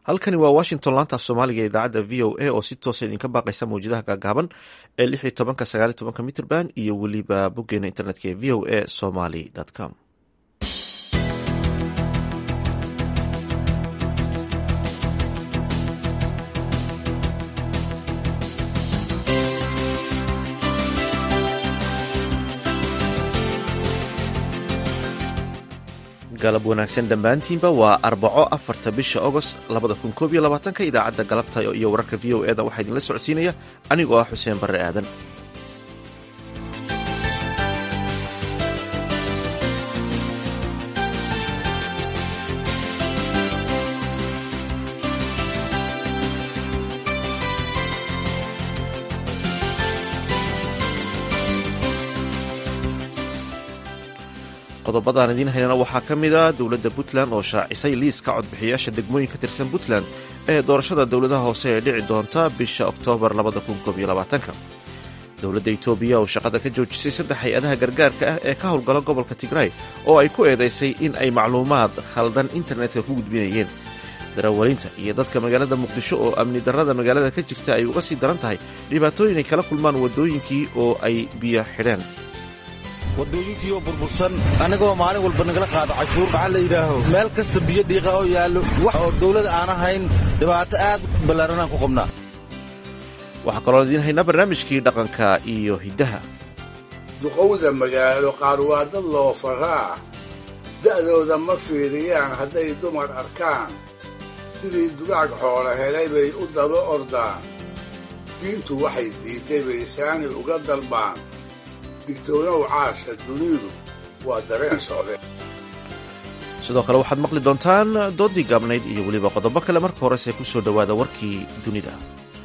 halkani waa washington laanta af soomaaliga idaacadda v o a oo si toosa idinka baaqaysa mawjadaha gaagaaban ee lix iyo tobanka sagaal iyo tobanka mitrband iyo weliba boggeena internetka ee v o a somaly com galab wanaagsan dhammaantiinba waa arbaco afarta bisha agost labada kun koob iyo labaatanka idaacadda galabta iyo wararka v o eda waxaa idinla socodsiinaya anigoo ah xuseen barre aadan qodobadaan idiin haynana waxaa ka mid a dowladda puntland oo shaacisay liiska codbixiyaasha degmooyin ka tirsan puntland ee doorashada dowladaha hoose ee dhici doonta bisha oktoobar dowladda etoobiya oo shaqada ka joojisay saddex hay-adaha gargaarka ah ee ka howlgala gobolka tigray oo ay ku eedaysay in ay macluumaad khaldan internetka ku gudbinayeen darawalinta iyo dadka magaalada muqdisho oo amni darrada magaalada ka jirta ay uga sii daran tahay dhibaatooyin ay kala kulmaan waddooyinkii oo ay biyo xidheen wadooyinkii oo burbursan annagoo maalin walba nagala qaado cashuur maxaa la yidhaaho meel kasta biyo dhiiqa oo yaallo wax oo dawlad aan ahayn dhibaato aad ballaaranaan ku qabnaa waxaa kaloo idiin haynaa barnaamijkii dhaqanka iyo hiddaha duqowda magaalo qaar waa dad loo faraa da'dooda ma fiiriyaan hadday dumar arkaan sidii dugaag xoola helay bay u daba ordaan diintu waxay diidday bay saani uga dalbaan digtoonow caasha dunidu waa dareen socde sidoo kale waxaad maqli doontaan doodii gaabnayd iyo weliba qodobo kale marka horese ku soo dhowaada warkii dunida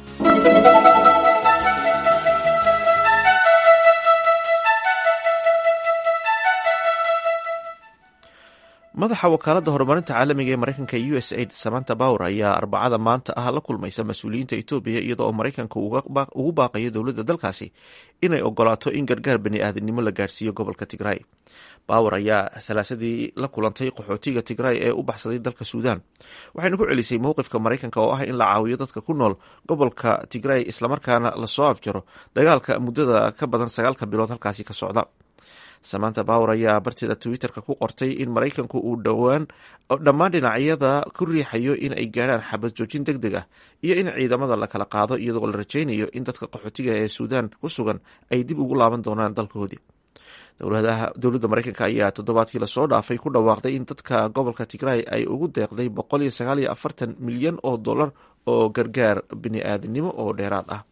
madaxa wakaaladda horumarinta caalamiga ee maraykanka u s aid samanta bower ayaa arbacada maanta ah la kulmaysa mas-uuliyiinta etoobiya iyada oo maraykanka ugu baaqayo dowladda dalkaasi inay ogolaato in gargaar bani aadamnimo la gaarhsiiyo gobolka tigray bower ayaa salaasadii la kulantay qaxootiga tigray ee u baxsaday dalka suudan waxayna ku celisay mowqifka maraykanka oo ah in la caawiyo dadka ku nool gobolka tigray islamarkaana lasoo afjaro dagaalka muddada ka badan sagaalka bilood halkaasi ka socda samanta bower ayaa barteeda twitterka ku qortay in maraykanku uu dhowaan dhammaan dhinacyada ku riixayo in ay gaadhaan xabad joojin deg deg ah iyo in ciidamada la kala qaado iyadoo la rajaynayo in dadka qaxootiga ee suudan ku sugan ay dib ugu laaban doonaan dalkoodii dowladda maraykanka ayaa toddobaadkii lasoo dhaafay ku dhawaaqday in dadka gobolka tigray ay ugu deeqday boqol iyo sagaal iyo afartan milyan oo dollar oo gargaar bini-aadamnimo oo dheeraad ah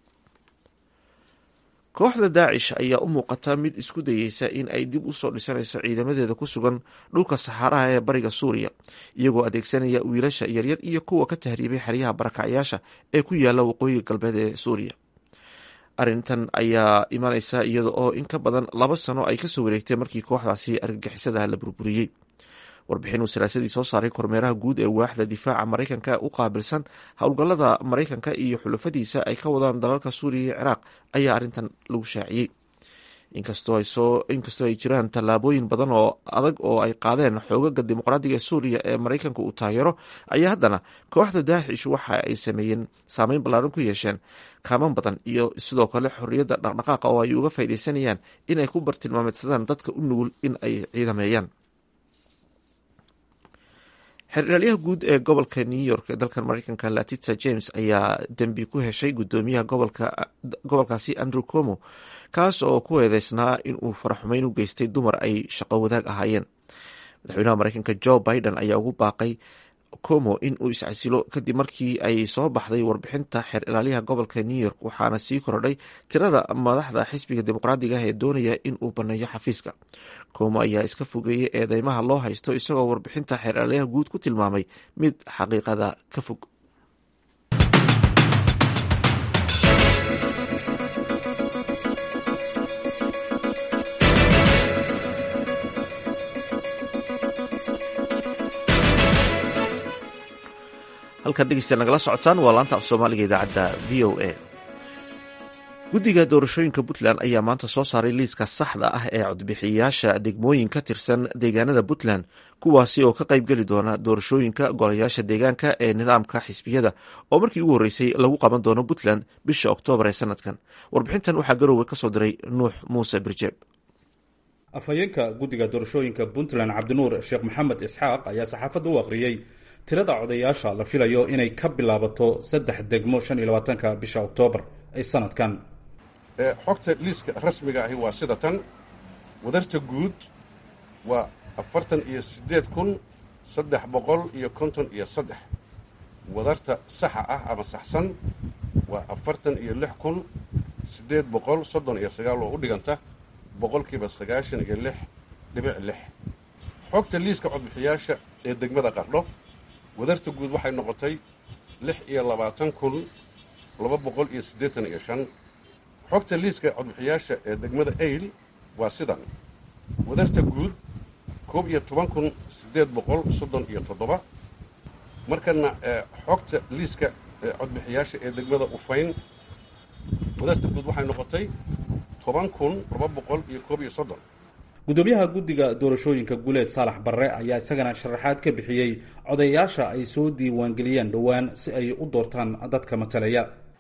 kooxda daacish ayaa u muuqata mid isku dayeysa in ay dib usoo dhisanayso ciidamadeeda ku sugan dhulka saxaaraha ee bariga suuriya iyagoo adeegsanaya wiilasha yaryar iyo kuwa ka tahriibay xeryaha barakacyaasha ee ku yaala waqooyiga galbeed ee suuriya arrintan ayaa imanaysa iyada oo in ka badan laba sano ay kasoo wareegtay markii kooxdaasi argagixisada la burburiyey warbixin uu salaasadii soo saaray kormeeraha guud ee waaxda difaaca maraykanka u qaabilsan howlgallada maraykanka iyo xulafadiisa ay ka wadaan dalalka suuriya iyo ciraaq ayaa arrintan lagu shaaciyey inkastoo ay jiraan tallaabooyin badan oo adag oo ay qaadeen xoogaga dimuqraadiga ee suuriya ee maraykanka uu taageero ayaa haddana kooxda daaxish waxa ay sameeyeen saameyn ballaaran ku yeesheen kaaman badan iyo sidoo kale xorriyadda dhaqdhaqaaqa oo ay uga faaidaysanayaan inay ku bartilmaameedsadaan dadka u nugul in ay ciidameeyaan xeerdhaalyaha guud ee gobolka new york ee dalkan maraykanka latitsa james ayaa dembi ku heshay guddoomiyaha gobolkaasi andrew como kaas oo ku eedeysnaa inuu faraxumeyn u geystay dumar ay shaqo wadaag ahaayeen madaxweynaha maraykanka joe biden ayaa ugu baaqay como in uu iscasilo kadib markii ay soo baxday warbixinta xeer ilaaliyaha gobolka new york waxaana sii korodhay tirada madaxda xisbiga dimuqraadiga ah ee doonaya in uu baneeyo xafiiska como ayaa iska fogeeyey eedeymaha loo haysto isagoo warbixinta xeer ilaaliyaha guud ku tilmaamay mid xaqiiqada ka fog halkan dhegeysta nagala socotaan waa laanta af soomaaliga idaacadda v o a guddiga doorashooyinka puntland ayaa maanta soo saaray liiska saxda ah ee codbixiyayaasha degmooyin ka tirsan deegaanada puntland kuwaasi oo ka qaybgeli doona doorashooyinka golayaasha deegaanka ee nidaamka xisbiyada oo markii ugu horreysay lagu qaban doono puntland bisha oktoobar ee sanadkan warbixintan waxaa garoowe kasoo diray nuux muuse birjeeb afhayeenka guddiga doorashooyinka puntland cabdinuur sheekh maxamed isxaaq ayaa saxaafadda u akhriyey tirada codayaasha la filayo inay ka bilaabato saddex degmo shan iyo labaatanka bisha oktoobar ee sanadkan xogta liiska rasmiga ahi waa sida tan wadarta guud waa afartan iyo siddeed kun saddex boqol iyo konton iyo saddex wadarta saxa ah ama saxsan waa afartan iyo lix kun siddeed boqol soddon iyo sagaal oo u dhiganta boqolkiiba sagaashan iyo lix dhibic lix xogta liiska codbixiyaasha ee degmada qardho wadarta guud waxay noqotay lix iyo labaatan kun laba boqol iyo siddeetan iyo shan xogta liiska codbixiyaasha ee degmada ayl waa sidan wadarta guud koob iyo toban kun siddeed boqol soddon iyo toddoba markana xogta liiska codbixiyaasha ee degmada ufayn wadarta guud waxay noqotay toban kun laba boqol iyo koob iyo soddon gudoomiyaha guddiga doorashooyinka guleed saalax barre ayaa isagana sharaxaad ka bixiyey codayaasha ay soo diiwaangeliyeen dhowaan si ay u doortaan dadka matalaya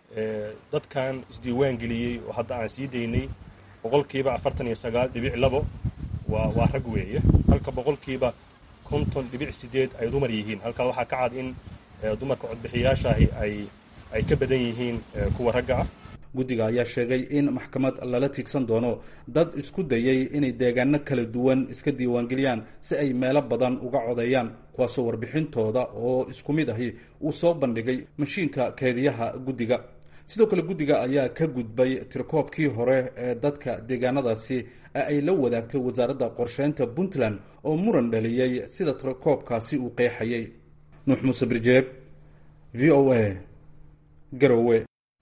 dadkan isdiiwaan geliyey oo hadda aan sii daynay boqolkiiba afartan iyo sagaal dhibic labo waa waa rag weeye halka boqolkiiba konton dhibic sideed ay dumar yihiin halkaa waxaa ka cad in dumarka codbixiyaashaahi ay ay ka badan yihiin kuwa ragga ah guddiga ayaa sheegay in maxkamad lala tiigsan doono dad isku dayay inay deegaano kala duwan iska diiwaangeliyaan si ay meelo badan uga codeeyaan kuwaasoo warbixintooda oo isku mid ahi uu soo bandhigay mashiinka keediyaha guddiga sidoo kale guddiga ayaa ka gudbay tirakoobkii hore ee dadka deegaanadaasi ee ay la wadaagtay wasaaradda qorsheynta puntland oo muran dhaliyey sida tirakoobkaasi uu qeexayay nuux muuse birjeeb v o a garowe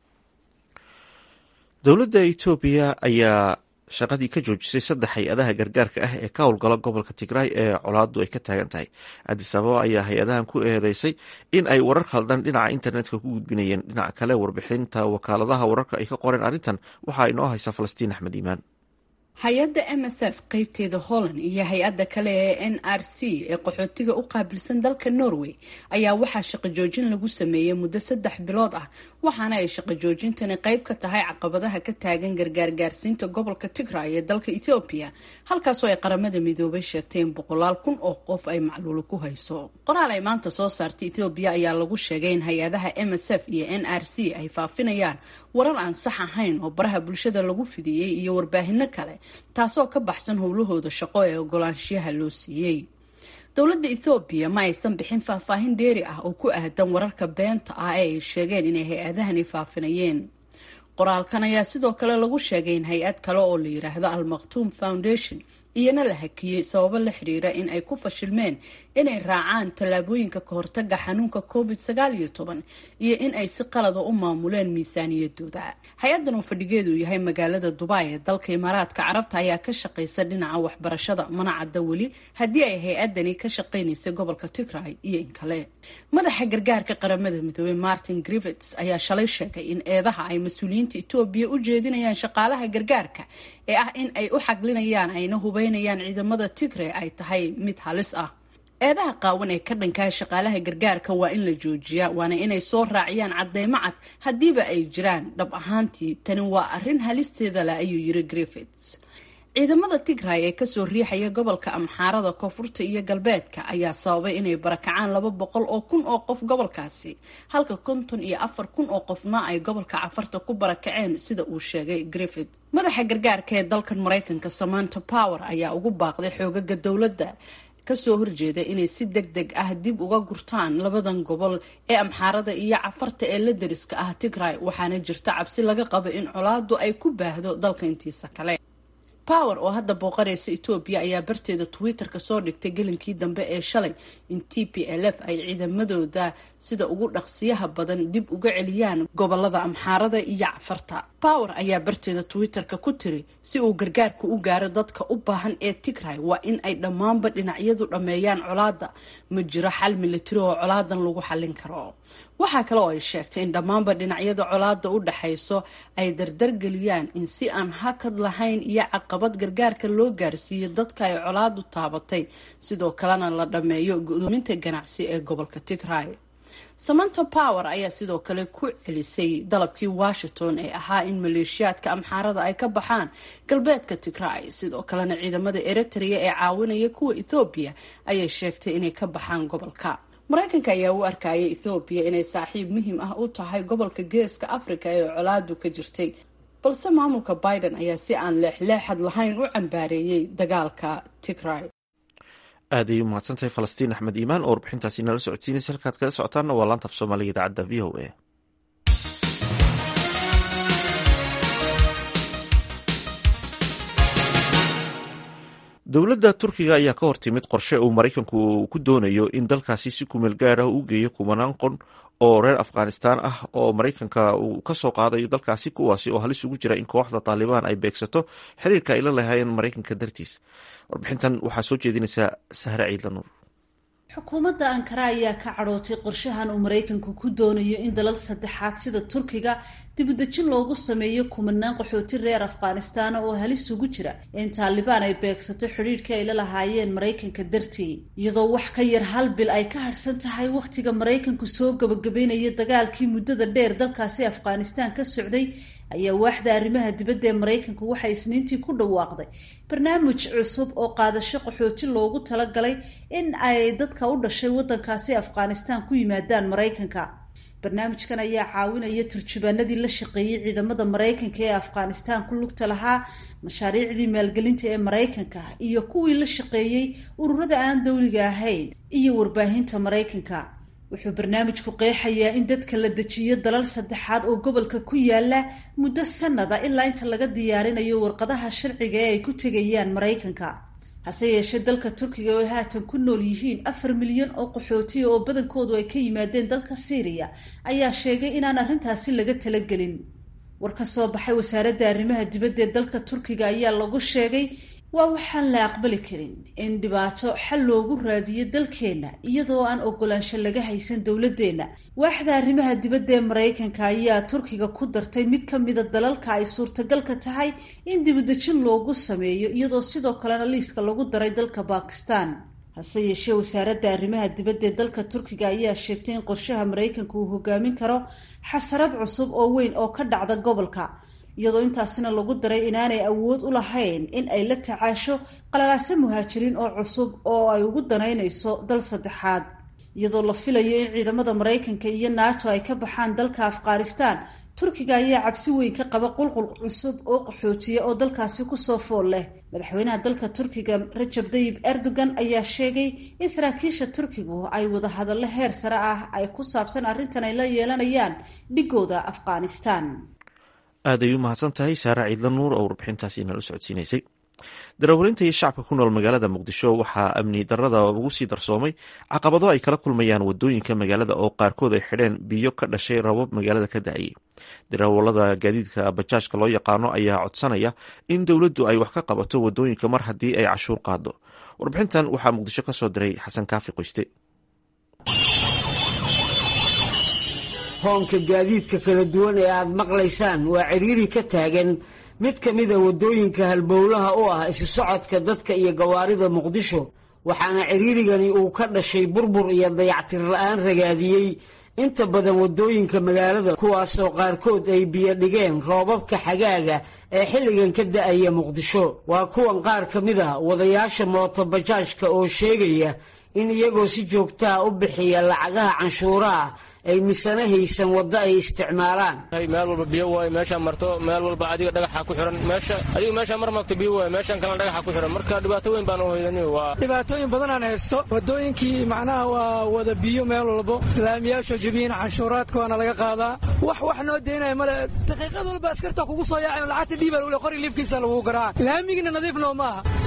dowladda etoobiya ayaa shaqadii ka joojisay saddex hay-adaha gargaarka ah ee ka howlgala gobolka tigraay ee colaadu ay ka taagan tahay adis ababa ayaa hay-adahan ku eedeysay in ay warar khaldan dhinaca internetka ku gudbinayeen dhinaca kale warbixinta wakaaladaha wararka ay ka qoreen arrintan waxaa inoo haysa falastiin axmed iimaan hay-adda m s f qeybteeda holland iyo hay-adda kale ee n r c ee qaxootiga u qaabilsan dalka norway ayaa waxaa shaqo joojin lagu sameeyey muddo saddex bilood ah waxaana ay shaqo joojintani qeyb ka tahay caqabadaha ka taagan gargaargaarsiinta gobolka tigray ee dalka ethoobiya halkaasoo ay qaramada midoobay sheegtay in boqolaal kun oo qof ay macluulo ku hayso qoraal ay maanta soo saartay ethoobiya ayaa lagu sheegay in hay-adaha m s f iyo n r c ay faafinayaan warar aan sax ahayn oo baraha bulshada lagu fidiyey iyo warbaahino kale taasoo ka baxsan howlahooda shaqo ee ogolaanshiyaha loo siiyey dowladda ethoobiya ma aysan bixin faahfaahin dheeri ah oo ku aadan wararka beenta ah ee ay sheegeen inay hay-adahani faafinayeen qoraalkan ayaa sidoo kale lagu sheegay in hay-ad kale oo la yiraahdo almaktuum foundation iyana la hakiyey sababo la xiriira in ay ku fashilmeen inay raacaan tallaabooyinka kahortaga xanuunka covid sagaal iyo toban iyo in ay si qalada u maamuleen miisaaniyadooda hay-addan oo fadhigeedu yahay magaalada dubai ee dalka imaaraadka carabta ayaa ka shaqaysa dhinaca waxbarashada mana cadda weli haddii ay hay-adani ka shaqaynaysay gobolka tigray iyo in kale madaxa gargaarka qaramada midoobey martin grivets ayaa shalay sheegay in eedaha ay mas-uuliyiinta etoobiya u jeedinayaan shaqaalaha gargaarka ee ah in ay u xaglinayaan ayna hubeynayaan ciidamada tigray ay tahay mid halis ah eedaha qaawan ee ka dhankaha shaqaalaha gargaarka waa in la joojiyaa waana inay soo raaciyaan cadeymo cad haddiiba ay jiraan dhab ahaantii tani waa arrin halisteeda leh ayuu yiri griffits ciidamada tigray ee kasoo riixaya gobolka amxaarada koonfurta iyo galbeedka ayaa sababay inay barakacaan laba boqol oo kun oo qof gobolkaasi halka konton iyo afar kun oo qofna ay gobolka cafarta ku barakaceen sida uu sheegay griffith madaxa gargaarka ee dalkan maraykanka samanta power ayaa ugu baaqday xoogaga dowladda kasoo horjeeda inay si deg deg ah dib uga gurtaan labadan gobol ee amxaarada iyo cafarta ee la dariska ah tigray waxaana jirta cabsi laga qabo in colaadu ay ku baahdo dalka intiisa kale power oo hadda booqanaysa etoobiya ayaa barteeda twitter-ka soo dhigtay gelinkii dambe ee shalay in t p l f ay ciidamadooda sida ugu dhaqsiyaha badan dib uga celiyaan gobolada amxaarada iyo cafarta power ayaa barteeda twitter-ka ku tiri si uu gargaarku u gaaro dadka u baahan ee tigray waa in ay dhammaanba dhinacyadu dhammeeyaan colaada ma jiro xal militari oo colaadan lagu xallin karo waxaa kale oo ay sheegtay in dhammaanba dhinacyada colaada u dhaxayso ay dardargeliyaan in si aan hakad lahayn iyo caqabad gargaarka loo gaarsiiyo dadka ay colaadu taabatay sidoo kalena la dhammeeyo gudoominta ganacsi ee gobolka tigray samanta power ayaa sidoo kale ku celisay dalabkii washington ee ahaa in maleeshiyaadka amxaarada ay ka baxaan galbeedka tigray sidoo kalena ciidamada eritrea ee caawinaya kuwa ethoobiya ayay sheegtay inay ka baxaan gobolka maraykanka ayaa u arkaya ethoobiya inay saaxiib muhiim ah u tahay gobolka geeska africa ee colaadu ka jirtay balse maamulka biden ayaa si aan leexleexad lahayn u cambaareeyey dagaalka tigray aad ayay umahadsantahay falastiin axmed iimaan oo warbixintaasi nala socodsiinaysa halkaad kala socotaanna waa laanta af soomaaliga idaacadda v o a dowladda turkiga ayaa ka hortimid qorshe uu maraykanku ku doonayo in dalkaasi si kumeel gaar ah u geeyo kumanaan qon oo reer afghanistaan ah oo maraykanka uu ka soo qaadayo dalkaasi kuwaasi oo halis ugu jira in kooxda taalibaan ay beegsato xiriirka ay la lahaayeen maraykanka dartiis warbixintan waxaa soo jeedinaysaa sahre ciidla nuur xukuumadda ankara ayaa ka cadhootay qorshahan uu maraykanku ku doonayo in dalal saddexaad sida turkiga dibudejin loogu sameeyo kumanaan qaxooti reer afghanistaan oo halis ugu jira in taalibaan ay beegsato xidhiidhkii ay la lahaayeen maraykanka dartii iyadoo wax ka yar hal bil ay ka harhsan tahay wakhtiga maraykanku soo gabagabeynaya dagaalkii muddada dheer dalkaasi afghanistaan ka socday ayaa waaxda arrimaha dibadda ee maraykanku waxay isniintii ku dhawaaqday barnaamij cusub oo qaadasho qaxooti loogu talagalay in ay dadka u dhashay waddankaasi afghanistaan ku yimaadaan maraykanka barnaamijkan ayaa caawinaya turjubaanadii la shaqeeyey ciidamada maraykanka ee afghanistaan ku lugta lahaa mashaariicdii maalgelinta ee maraykanka iyo kuwii la shaqeeyey ururada aan dowliga ahayn iyo warbaahinta maraykanka wuxuu barnaamijku qeexayaa in dadka la dejiyo dalal saddexaad oo gobolka ku yaala muddo sanada ilaa inta laga diyaarinayo warqadaha sharciga ee ay ku tegayaan maraykanka hase yeeshee dalka turkiga oo haatan ku nool yihiin afar milyan oo qaxootiya oo badankoodu ay ka yimaadeen dalka syriya ayaa sheegay inaan arrintaasi laga talagelin war ka soo baxay wasaaradda arrimaha dibadda ee dalka turkiga ayaa lagu sheegay waa waxaan la aqbali karin in dhibaato xal loogu raadiyo dalkeenna iyadoo aan ogolaansho laga haysan dowladeenna waaxda arrimaha dibadda ee maraykanka ayaa turkiga ku dartay mid ka mida dalalka ay suurtagalka tahay in dibudejin loogu sameeyo iyadoo sidoo kalena liiska lagu daray dalka bakistan hase yeeshee wasaaradda arrimaha dibadda ee dalka turkiga ayaa sheegtay in qorshaha maraykanka uu hogaamin karo xasarad cusub oo weyn oo ka dhacda gobolka iyadoo intaasina lagu daray inaanay awood u lahayn in ay la tacaasho qalalaase muhaajiriin oo cusub oo ay ugu danaynayso dal saddexaad iyadoo la filayo in ciidamada maraykanka iyo nato ay ka baxaan dalka afghanistan turkiga ayaa cabsi weyn ka qaba qulqul cusub oo qaxootiya oo dalkaasi kusoo fool leh madaxweynaha dalka turkiga rajab dayib erdogan ayaa sheegay in saraakiisha turkigu ay wada hadallo heer sare ah ay ku saabsan arrintan ay la yeelanayaan dhigooda afghanistan aad ay u mahadsan tahay saare ciidla nuur oo warbixintaasi nala socodsiinaysay darawaliinta iyo shacabka ku nool magaalada muqdisho waxaa amni darada ugu sii darsoomay caqabado ay kala kulmayaan wadooyinka magaalada oo qaarkood ay xidheen biyo ka dhashay rabab magaalada ka da-ayay darawalada gaadiidka bajaajka loo yaqaano ayaa codsanaya in dowladdu ay wax ka qabato wadooyinka mar haddii ay cashuur qaado warbixintan waxaa muqdisho ka soo diray xasan kaafi qoyste hoonka gaadiidka kala duwan ee aad maqlaysaan waa ciriiri ka taagan mid ka mida waddooyinka halbowlaha u ah isu socodka dadka iyo gawaarida muqdisho waxaana ciriirigani uu ka dhashay burbur iyo dayactir la-aan ragaadiyey inta badan waddooyinka magaalada kuwaasoo qaarkood ay biyo dhigeen roobabka xagaaga ee xilligan ka da-aya muqdisho waa kuwan qaar ka mid a wadayaasha mootobajaajka oo sheegaya in iyagoo si joogtaa u bixiya lacagaha canshuuraha ay misana haysan waddo ay isticmaalaan meel walba biyo waay meeshaan marto meel walba adiga dhagaxa ku xihan meesha adiga meeshaan mar magto biyo waay meeshaan kalena dhagaxa ku xihan marka dhibaato weyn baan u hoydani waa dhibaatooyin badanaan haysto waddooyinkii macnaha waa wada biyo meel walbo laamiyaasho jabiyin canshuuraadka waana laga qaadaa wax wax noo deynaya male daqiiqad walba askarta kugu soo yaacayn lacagta dhiibaa lagule qori liifkiisa lagu garaaca laamigina nadiif noo maaha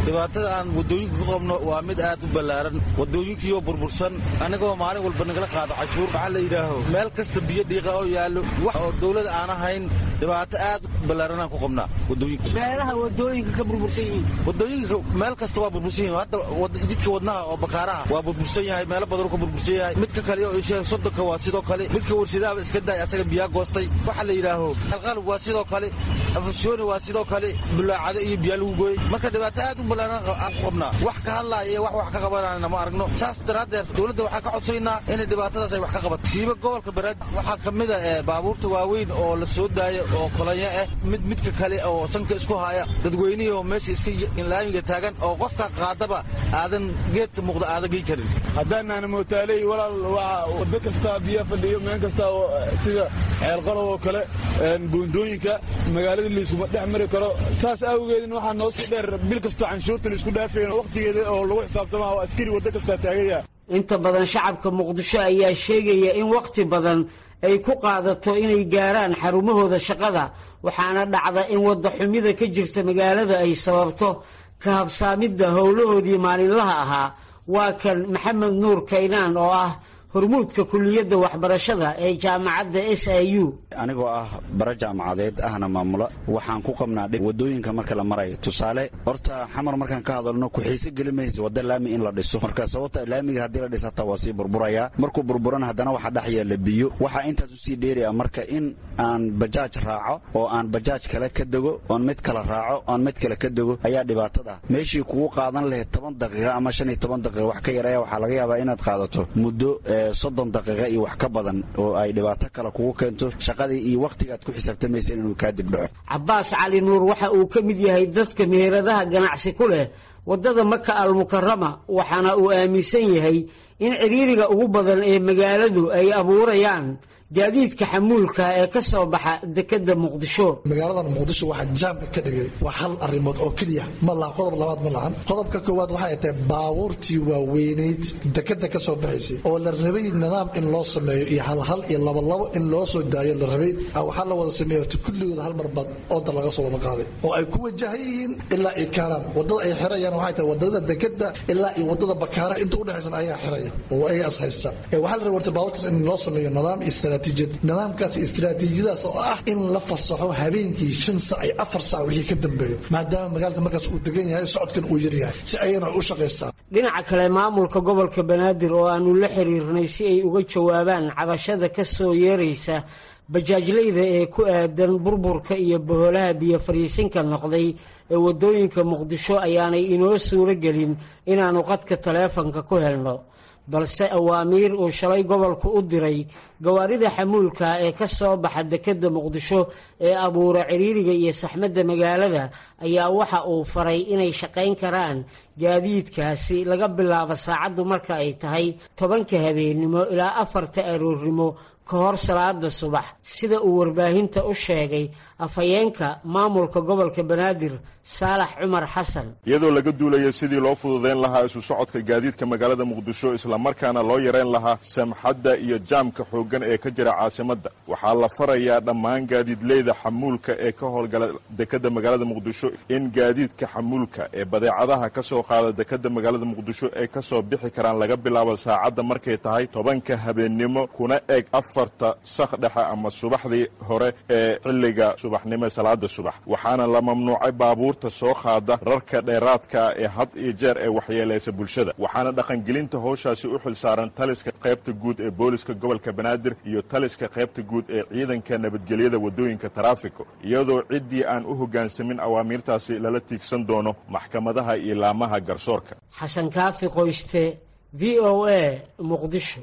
dhibaatada aan waddooyinka ku qabno waa mid aad u ballaaran waddooyinkiioo burbursan anigoo maalin walba nagala qaado cashuur maxaa la yidhaaho meel kasta biyo dhiiqa oo yaallo wax oo dawlad aan ahayn dhibaato aad u ballaaranaan ku qabnaa waddooyinka meelaha waddooyinka ka burbursan yihiin waddooyinka meel kasta waa burbursan yihin hadda jidka wadnaha oo bakaaraha waa burbursan yahay meelo badanuu ka burbursan yahay midka kale oo isheeg sodonka waa sidoo kale midka warshadaaba iska daay asaga biyaa goostay waxa la yidhaaho alqalab waa sidoo kale afashooni waa sidoo kale bulaacado iyo biyaa lagu gooyey marka dhibaato aad u ballaaran aan ku qabnaa wax ka hadlaaya iyo wax wax ka qabanayna ma aragno saas daraaddeed dowladda waxaa ka codsaynaa inay dhibaatadaas ay wax ka qabato siiba gobolka baraad waxaa ka mid a baabuurta waaweyn oo la soo daayo oo kolonyo ah mid midka kale oo sanka isku haya dadweynihii oo meesha iska laamiga taagan oo qofka qaadaba aadan geedka muuqda aadan gey karin haddaanaana mootaaley walaal waa waddo kasta biyo fadhiyo meel kasta sida ceelqalow oo kale buundooyinka magaaladii layskuma dhex mari karo saas awgeedin waxaa noo sii dheer bil kastoo canshuurta laisku dhaafayn waqtigeeda oo lagu xisaabtama oo askari waddo kastaa taagaya inta badan shacabka muqdisho ayaa sheegaya in wakhti badan ay ku qaadato inay gaaraan xarumahooda shaqada waxaana dhacda in wadda xumida ka jirta magaalada ay sababto ka habsaamidda howlahoodii maalinlaha ahaa waa kan maxamed nuur kaynaan oo ah hormuudka kuliyadda waxbarashada ee jaamacadda s i u anigoo ah bara jaamacadeed ahna maamula waxaan ku qabnaa wadooyinka marka la marayo tusaale horta xamar markaan ka hadalno ku-xiise geli maysa wadda laami in la dhiso marka sababta laamiga haddii la dhis hataa waa sii burburaya markuu burburan haddana waxaa dhex yaalla biyo waxaa intaas usii dheeraya marka in aan bajaaj raaco oo aan bajaaj kale ka dego oon mid kale raaco oon mid kale ka dego ayaa dhibaatada meeshii kugu qaadan lahayd toban daqiiqa ama shan iyo toban daqiiqa wax ka yaraya waxaa laga yaabaa inaad qaadato muddo soddon daqiiqa iyo wax ka badan oo ay dhibaato kale kugu keento shaqadii iyo wakhtigaad ku xisaabtamayseen inuu kaa dibdhaco cabbaas cali nuur waxa uu ka mid yahay dadka meheradaha ganacsi ku leh waddada maka almukarama waxaana uu aaminsan yahay in ciriiriga ugu badan ee magaaladu ay abuurayaan gaadiidka xamuulka ee ka soo baxa dekedda muqdisho magaaladan muqdisho waxaa jaamka ka dhigay waa hal arrimood oo keliya ma laha qodob labaad ma lahan qodobka koowaad waxay tahay baabuurtii waaweynayd dekedda ka soo baxaysay oo la rabay nidaam in loo sameeyo iyo halhal iyo labalabo in loo soo daayo la rabay waxaa la wada sameeya horta kulligooda hal mar baad ooda laga soo wada qaaday oo ay ku wajahan yihiin ilaa ay kaaraan wadada ay xirayaan waxay tahay wadada dekedda ilaa iyo wadada bakaara inta udhexaysan ayaa xiraya oo ayaga is haysta waxaa la rabay horta baabuurtaas in loo sameeyo nidaam iyo nidaamkaas istiraatiijiyadaas oo ah in la fasaxo habeenkii shan sac iyo afar sac wixii ka dambeeyo maadaama magaalada markaas uu degan yahay socodkan uu yaryahay si ayana u shaqaystaan dhinaca kale maamulka gobolka banaadir oo aanu la xiriirnay si ay uga jawaabaan cabashada ka soo yeeraysa bajaajlayda ee ku aadan burburka iyo boholaha biyo fariisinka noqday ee waddooyinka muqdisho ayaanay inoo suuro gelin inaannu qadka taleefanka ku helno balse awaamiir uu shalay gobolku u diray gawaarida xamuulka ee ka soo baxa dekedda muqdisho ee abuura ciriiriga iyo saxmadda magaalada ayaa waxa uu faray inay shaqayn karaan gaadiidkaasi laga bilaabo saacaddu marka ay tahay tobanka habeennimo ilaa afarta aroornimo ka hor salaada subax sida uu warbaahinta u sheegay afhayeenka maamulka gobolka banaadir saalax cumar xasan iyadoo laga duulaya sidii loo fududayn lahaa isu socodka gaadiidka magaalada muqdisho islamarkaana loo yarayn lahaa samxadda iyo jaamka xooggan ee ka jira caasimadda waxaa la farayaa dhammaan gaadiidleyda xamuulka ee ka howlgala dekedda magaalada muqdisho in gaadiidka xamuulka ee badeecadaha ka soo qaada dekedda magaalada muqdisho ay ka soo bixi karaan laga bilaabo saacadda markay tahay tobanka habeennimo kuna eg afarta sak dhexe ama subaxdii hore ee xilliga subaxnimo salaada subax waxaana la mamnuucay baabuurta soo qaada rarka dheeraadka ee had iyo jeer ee waxyeelaysa bulshada waxaana dhaqangelinta howshaasi u xilsaaran taliska qaybta guud ee booliska gobolka banaadir iyo taliska qaybta guud ee ciidanka nabadgelyada waddooyinka taraafiko iyadoo ciddii aan u hoggaansamin awaamiirtaasi lala tiigsan doono maxkamadaha iyo laamaha garsoorka xasan kaafi qoyste v o a muqdisho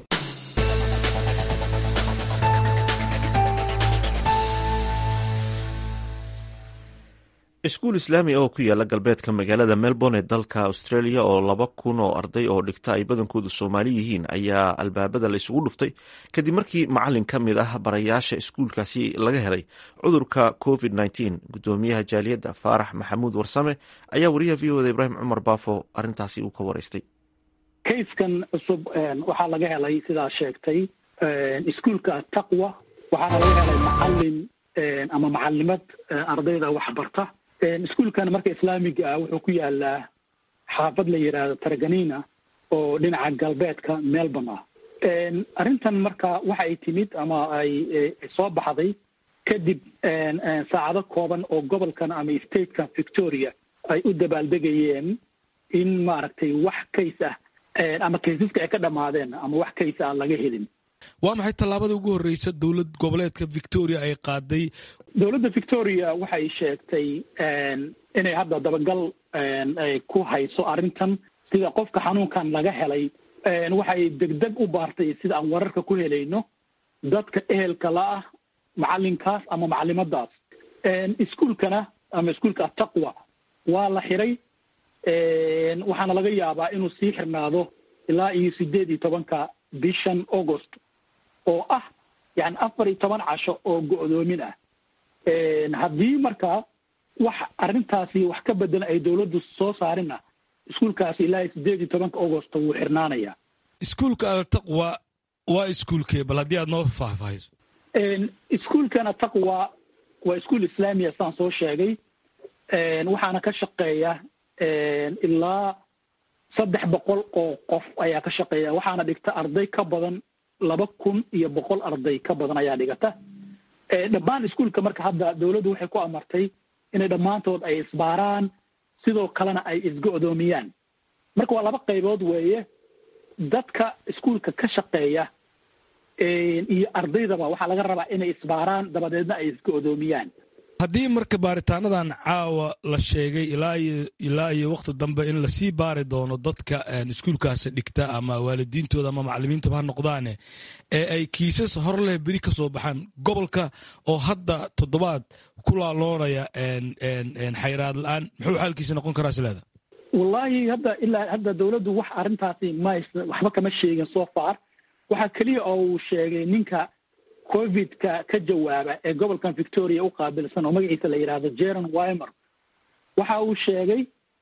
iskuul islaami oo ku yaala galbeedka magaalada melbourne ee dalka australia oo laba kun oo arday oo dhigta ay badankoodu soomaali yihiin ayaa albaabada la isugu dhuftay kadib markii macalin ka mid ah barayaasha iskuulkaasi laga helay cudurka covid nteen gudoomiyaha jaaliyadda faarax maxamuud warsame ayaa wariyaha v oda ibraahim cumar baafo arrintaasi uu ka waraystay kayskan cusub waxaa laga helay sidaa sheegtay iskuulka taqwa waxaana laga helay macalin ama macalimad ardayda waxbarta iskuulkan marka islaamiga ah wuxuu ku yaalaa xaafad la yidhaahdo targanina oo dhinaca galbeedka melbourne ah arrintan marka waxa ay timid ama ay soo baxday kadib saacado kooban oo gobolkan ama statekan victoria ay u dabaaldegayeen in maaragtay wax kays ah ama kaysaska ay ka dhammaadeen ama wax kays ah laga helin waa maxay tallaabada ugu horreysa dowlad goboleedka victoria ay qaaday dowladda victoria waxay sheegtay inay hadda dabagal ku hayso arrintan sida qofka xanuunkan laga helay waxay degdeg u baartay sida aan wararka ku helayno dadka ehelka la ah macalinkaas ama macalimadaas iskuolkana ama iskuolka ataqwa waa la xiray waxaana laga yaabaa inuu sii xirnaado ilaa iyo sideed iyo tobanka bishan august oo ah yani afar iyo toban casho oo go-doomin ah haddii marka wax arrintaasi wax ka bedelan ay dowladdu soo saarina iskuolkaasi ilaa iyo sideed iyo tobanka august wuu xirnaanaya iskuolka altaqwa waa iskuolkee bal haddii aad noo faahfaahiso iskuolkan ataqwa waa iskuol islaamiya saan soo sheegay waxaana ka shaqeeya ilaa saddex boqol oo qof ayaa ka shaqeeya waxaana dhigta arday ka badan laba kun iyo boqol arday ka badan ayaa dhigata dhammaan iskuolka marka hadda dowladdu waxay ku amartay inay dhammaantood ay isbaaraan sidoo kalena ay isgo-doomiyaan marka waa laba qaybood weeye dadka iskuolka ka shaqeeya iyo ardaydaba waxaa laga rabaa inay isbaaraan dabadeedna ay isgo-doomiyaan haddii marka baaritaanadan caawa la sheegay ilaa iyo ilaa iyo wakhti dambe in lasii baari doono dadka iskuolkaasi dhigta ama waalidiintooda ama macalimiintaba ha noqdaane ee ay kiisas hor leh beri ka soo baxaan gobolka oo hadda toddobaad ku laaloonaya xayraad la-aan muxuu xaalkiisa noqon karaa sileeda wallaahi hadda ilaa hadda dowladdu wax arrintaasi mays waxba kama sheegin so far waxaa keliya oo uu sheegay ninka covidka ka jawaaba ee gobolkan victoria u qaabilsan oo magaciisa la yidhaahdo jeron wimer waxa uu sheegay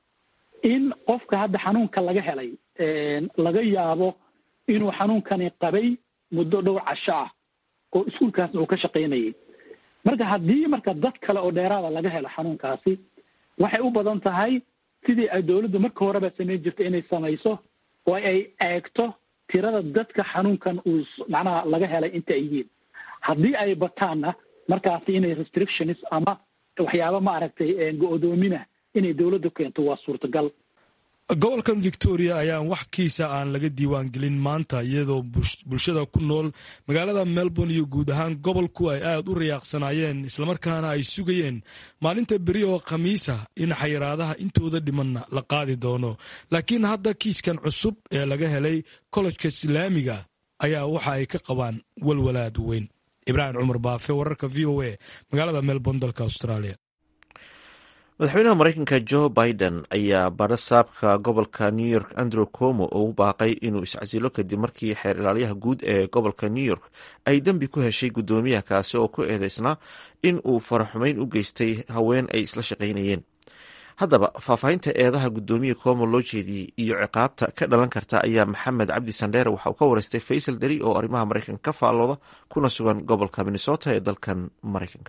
in qofka hadda xanuunka laga helay laga yaabo inuu xanuunkani qabay muddo dhowr casho ah oo iskuolkaasna uu ka shaqaynayay marka haddii marka dad kale oo dheeraada laga helo xanuunkaasi waxay u badan tahay sidii ay dowladdu marka horeba samayn jirtay inay samayso oo ay eegto tirada dadka xanuunkan uu macnaha laga helay inta ay yihiin haddii ay bataanna markaasi inay restrictions ama waxyaaba maaragtay go-doomina inay dowladdu keento waa suurtagal gobolkan victoria ayaan wax kiisa aan laga diiwaan gelin maanta iyadoo bulshada ku nool magaalada melbourne iyo guud ahaan gobolku ay aad u rayaaqsanaayeen islamarkaana ay sugayeen maalinta beri oo khamiisa in xayiraadaha intooda dhimanna la qaadi doono laakiin hadda kiiskan cusub ee laga helay kollejka islaamiga ayaa waxa ay ka qabaan walwalaad weyn ibraahim cumar baafe wararka v o a magaalada melbourne dalka australia madaxweynaha mareykanka joe biden ayaa barasaabka gobolka new york andrew como ugu baaqay inuu iscasilo kadib markii xeer ilaalyaha guud ee gobolka new york ay dembi ku heshay guddoomiyaha kaasi oo ku eedeysnaa in uu faraxumeyn u geystay haween ay isla shaqaynayeen haddaba faahfaahinta eedaha guddoomiya como loo jeediyey iyo ciqaabta ka dhalan karta ayaa maxamed cabdi sandheere waxa uu ka wareystay faysal deri oo arrimaha mareykanka ka faallooda kuna sugan gobolka minnesota ee dalkan mareykanka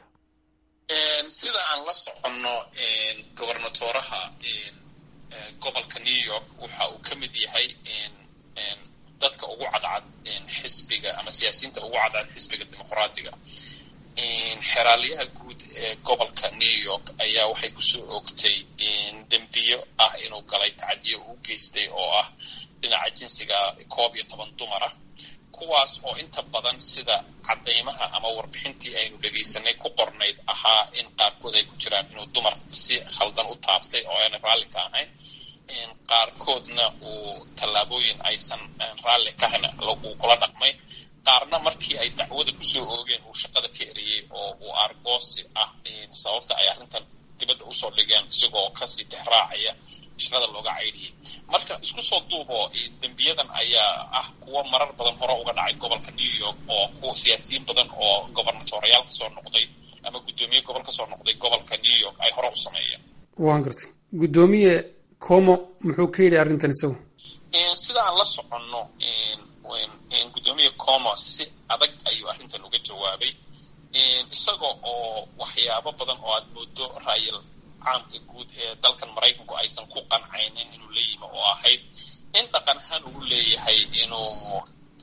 sida aan la soconno gobernatoraha gobolka new york waxa uu ka mid yahay dadka ugu cadcad xisbiga ama siyaasiyiinta ugu cadcad xisbiga dimuqraadiga xeraalyaha guud ee gobolka new york ayaa waxay kusoo oogtay dembiyo ah inuu galay tacadiyo uu geystay oo ah dhinaca jinsiga koob iyo toban dumara kuwaas oo inta badan sida caddaymaha ama warbixintii aynu dhegaysanay ku qornayd ahaa in qaarkood ay ku jiraan inuu dumar si khaldan u taabtay oo aanay raalli ka ahayn qaarkoodna uu tallaabooyin aysan raalli ka ahayn uu kula dhaqmay qaarna markii ay dacwada kusoo oogeen uu shaqada ka eriyey oo uu argoosi ah sababta ay arrintan dibadda usoo dhigeen isagoo kasii tixraacaya shaqada looga caydhiyey marka isku soo duubo dembiyadan ayaa ah kuwo marar badan hore uga dhacay gobolka new york oo kuwa siyaasiyiin badan oo gobernatoriyaal kasoo noqday ama guddoomiye gobol kasoo noqday gobolka new york ay hore u sameeyeen waan gartay guddoomiye como muxuu ka yidhi arrintan isagu sida aan la soconno guddoomiye como si adag ayuu arrintan uga jawaabay isaga oo waxyaabo badan oo aad moodo raayil caamka guud ee dalkan maraykanku aysan ku qancaynin inuu la yimi oo ahayd in dhaqan ahaan uu leeyahay inuu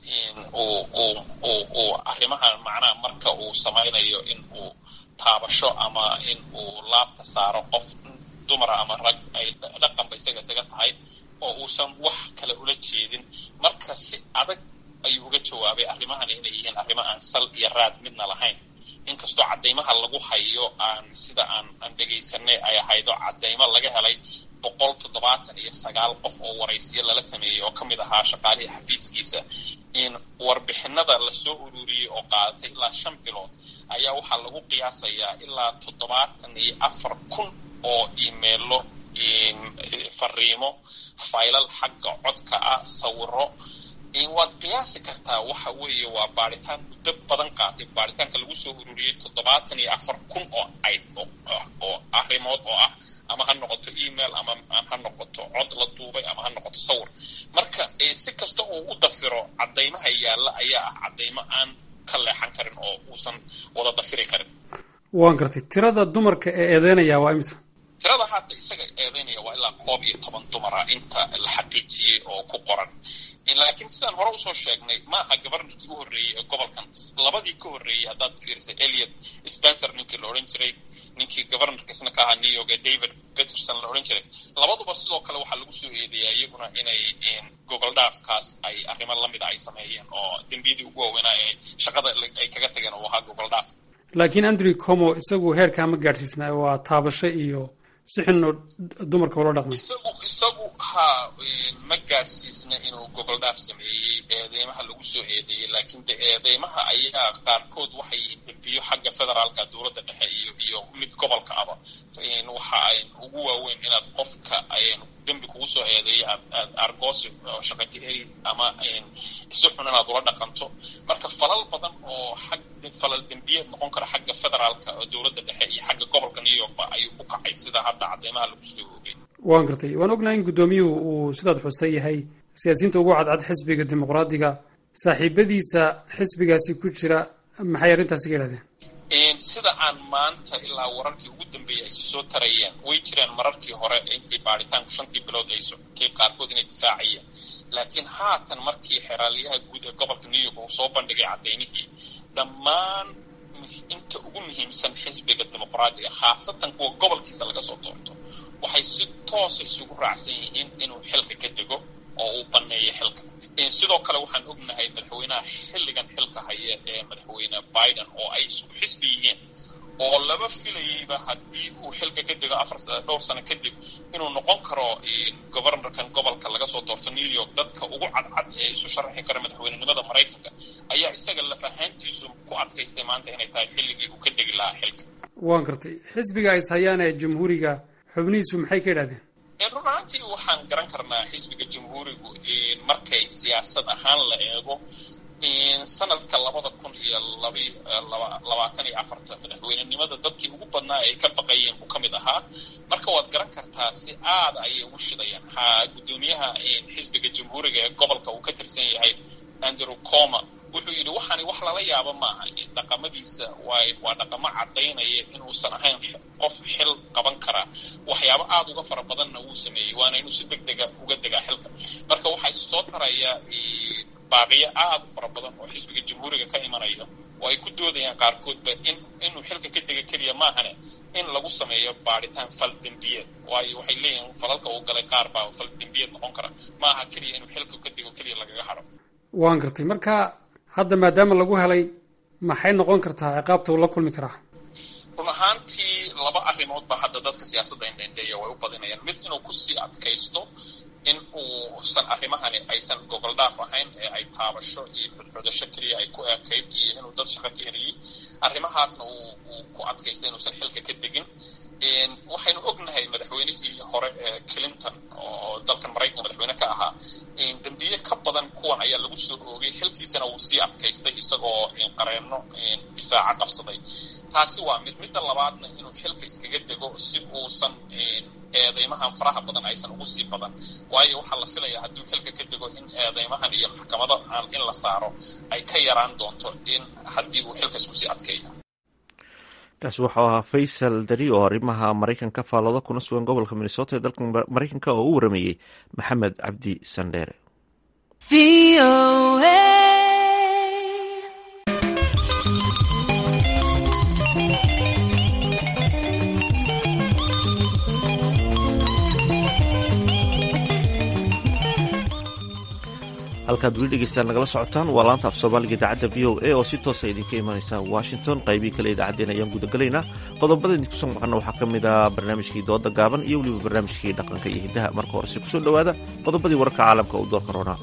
uu arrimaha macnaha marka uu samaynayo in uu taabasho ama in uu laabta saaro qof dumara ama rag ay dhaqanba isaga isaga tahay oo uusan wax kale ula jeedin marka si adag ayuu uga jawaabay arrimahani inay yihiin arrimo aan sal iyo raad midna lahayn inkastoo caddaymaha lagu hayo aan sida aan aan dhegaysanay ay ahaydo caddaymo laga helay boqol toddobaatan iyo sagaal qof oo waraysiyo lala sameeyey oo ka mid ahaa shaqaalihii xafiiskiisa in warbixinada lasoo ururiyey oo qaadatay ilaa shan bilood ayaa waxaa lagu qiyaasayaa ilaa toddobaatan iyo afar kun oo imeilo fariimo faylal xagga codka ah sawiro waad qiyaasi kartaa waxa weeye waa baaritaan muddo badan qaatay baaritaanka lagu soo ururiyey toddobaatan iyo afar kun oo ayd oo arrimood oo ah ama ha noqoto email ama ha noqoto cod la duubay ama ha noqoto sawir marka si kasta uu u dafiro caddaymaha yaalla ayaa ah caddaymo aan ka leexan karin oo uusan wada dafiri karin waan gartay tirada dumarka ee eedeynaya waa imisa tirada hadda isaga eedeynaya waa ilaa koob iyo toban dumara inta la xaqiijiyey oo ku qoran laakiin sidaan hore usoo sheegnay ma aha governorkii u horreeyey ee gobolkan labadii ka horreeyey haddaad fiirisay eliot spencer ninkii la odhan jiray ninkii governorkiisna ka ahaa new york ee david peterson la odhan jiray labaduba sidoo kale waxaa lagu soo eedeeyaa iyaguna inay gogol dhaafkaas ay arrimo lamida ay sameeyeen oo dembiyadii ugu waaweynaa ee shaqada ay kaga tageen uu ahaa gogol dhaaf laakiin andrew como isagu heerkaa ma gaadhsiisna waa taabasho iyo si xunoo dumarka ula dhaqmay isagu isagu ha ma gaadhsiisna inuu gogol dhaaf sameeyey eedeymaha lagu soo eedeeyey laakiin de eedeymaha ayaa qaarkood waxay dembiyo xagga federaalka dowladda dhexe iyo iyo mid gobolka aba waxa ay ugu waaweyn inaad qofka dembi kugu soo eedeeyo aad aad argoosi oo shaqakaheri ama si xun inaad ula dhaqanto marka falal badan oo xag falal dembiyeed noqon kara xagga federaalka oo dowladda dhexe iyo xagga gobolka new yorkba ayuu ku kacay sida hadda caddeymaha lagu soo oogay waan gartay waan ognahay in guddoomiyuhu uu sidaad xustay yahay siyaasiyiinta ugu cadcad xisbiga dimuqraadiga saaxiibadiisa xisbigaasi ku jira maxay arrintaasi ka yidhahdeen sida aan maanta ilaa wararkii ugu dambeeyey ay soo tarayeen way jireen mararkii hore intii baaritaanku shantii bilood ay socotay qaarkood inay difaacayeen laakiin haatan markii xeraaliyaha guud ee gobolka new york uu soo bandhigay caddaymihii dhammaan inta ugu muhiimsan xisbiga dimuqraadiga khaasatan kuwa gobolkiisa laga soo doorto waxay si toosa isugu raacsan yihiin inuu xilka ka dego oo uu banneeyo xilka sidoo kale waxaan ognahay madaxweynaha xilligan xilka haya ee madaxweyne biden oo ay isku xisbi yihiin oo laba filayeyba haddii uu xilka ka dego afar dhowr sano kadib inuu noqon karo governorkan gobolka laga soo doorto new york dadka ugu cadcad ee isu sharaxi kara madaxweynenimada maraykanka ayaa isaga laf ahaantiisu ku adkaystay maanta inay tahay xilligii uu ka degi lahaa xilka waan gartay xisbiga is hayaan ee jamhuuriga xubnihiisu maxay ka yidhahdeen run ahaantii waxaan garan karnaa xisbiga jamhuurigu markay siyaasad ahaan la eego sanadka labada kun iyo labaatan iyo afarta madaxweynenimada dadkii ugu badnaa ay ka baqayeen buu ka mid ahaa marka waad garan kartaa si aada ayay ugu shidayaan ha guddoomiyaha xisbiga jamhuuriga ee gobolka uu ka tirsan yahay andrew coma wuxuu yidhi waxaani wax lala yaabo maaha dhaqamadiisa waa waa dhaqamo caddaynaya inuusan ahayn qof xil qaban karaa waxyaabo aada uga fara badanna wuu sameeyey waana inuu si deg dega uga degaa xilka marka waxaa soo taraya baaqiyo aada u fara badan oo xisbiga jamhuuriga ka imanaya oo ay ku doodayaan qaarkoodba in inuu xilka ka dega keliya maahane in lagu sameeyo baadhitaan fal dembiyeed waayo waxay leeyihiin falalka uu galay qaar baa fal dembiyeed noqon kara maaha keliya inuu xilka ka dego keliya lagaga hadho waan gartay marka hadda maadaama lagu helay maxay noqon kartaa ciqaabta uu la kulmi karaa run ahaantii laba arrimood ba hadda dadka siyaasadda indhendheeya way u badinayaan mid inuu kusii adkaysto in uusan arrimahani aysan gogol dhaaf ahayn ee ay taabasho iyo xudxudasho keliya ay ku ekayd iyo inuu dad shaqo ka heliyey arrimahaasna uu ku adkaystay inuusan xilka ka degin waxaynu ognahay madaxweynihii hore ee clinton oo dalkan maraykanka madaxweyne ka ahaa dembiye ka badan kuwan ayaa lagu soo oogay xilkiisana wuu sii adkaystay isagoo qareenno difaaca qabsaday taasi waa mid midda labaadna inuu xilka iskaga dego si uusan eedeymahan faraha badan aysan ugu sii badan waayo waxaa la filaya hadduu xilka ka dego in eedeymahan iyo maxkamado aan in la saaro ay ka yaraan doonto in haddii uu xilka isku sii adkeeyo kaasi waxau ahaa faysal dari oo arrimaha maraykanka faallooda kuna sugan gobolka minnesota ee dalka maraykanka oo u warameeyey maxamed cabdi sandheere halkaad weli dhegeystaan nagala socotaan waa laanta af soomaaliga idaacadda v o a oo si toosa idinka imanaysa washington qaybihii kale idaacaddeen ayaan gudagalaynaa qodobada idinku soo maqana waxaa ka mid ah barnaamijkii dooda gaaban iyo weliba barnaamijkii dhaqanka iyo hiddaha marka horese kusoo dhowaada qodobadii wararka caalamka uu doorka roonaa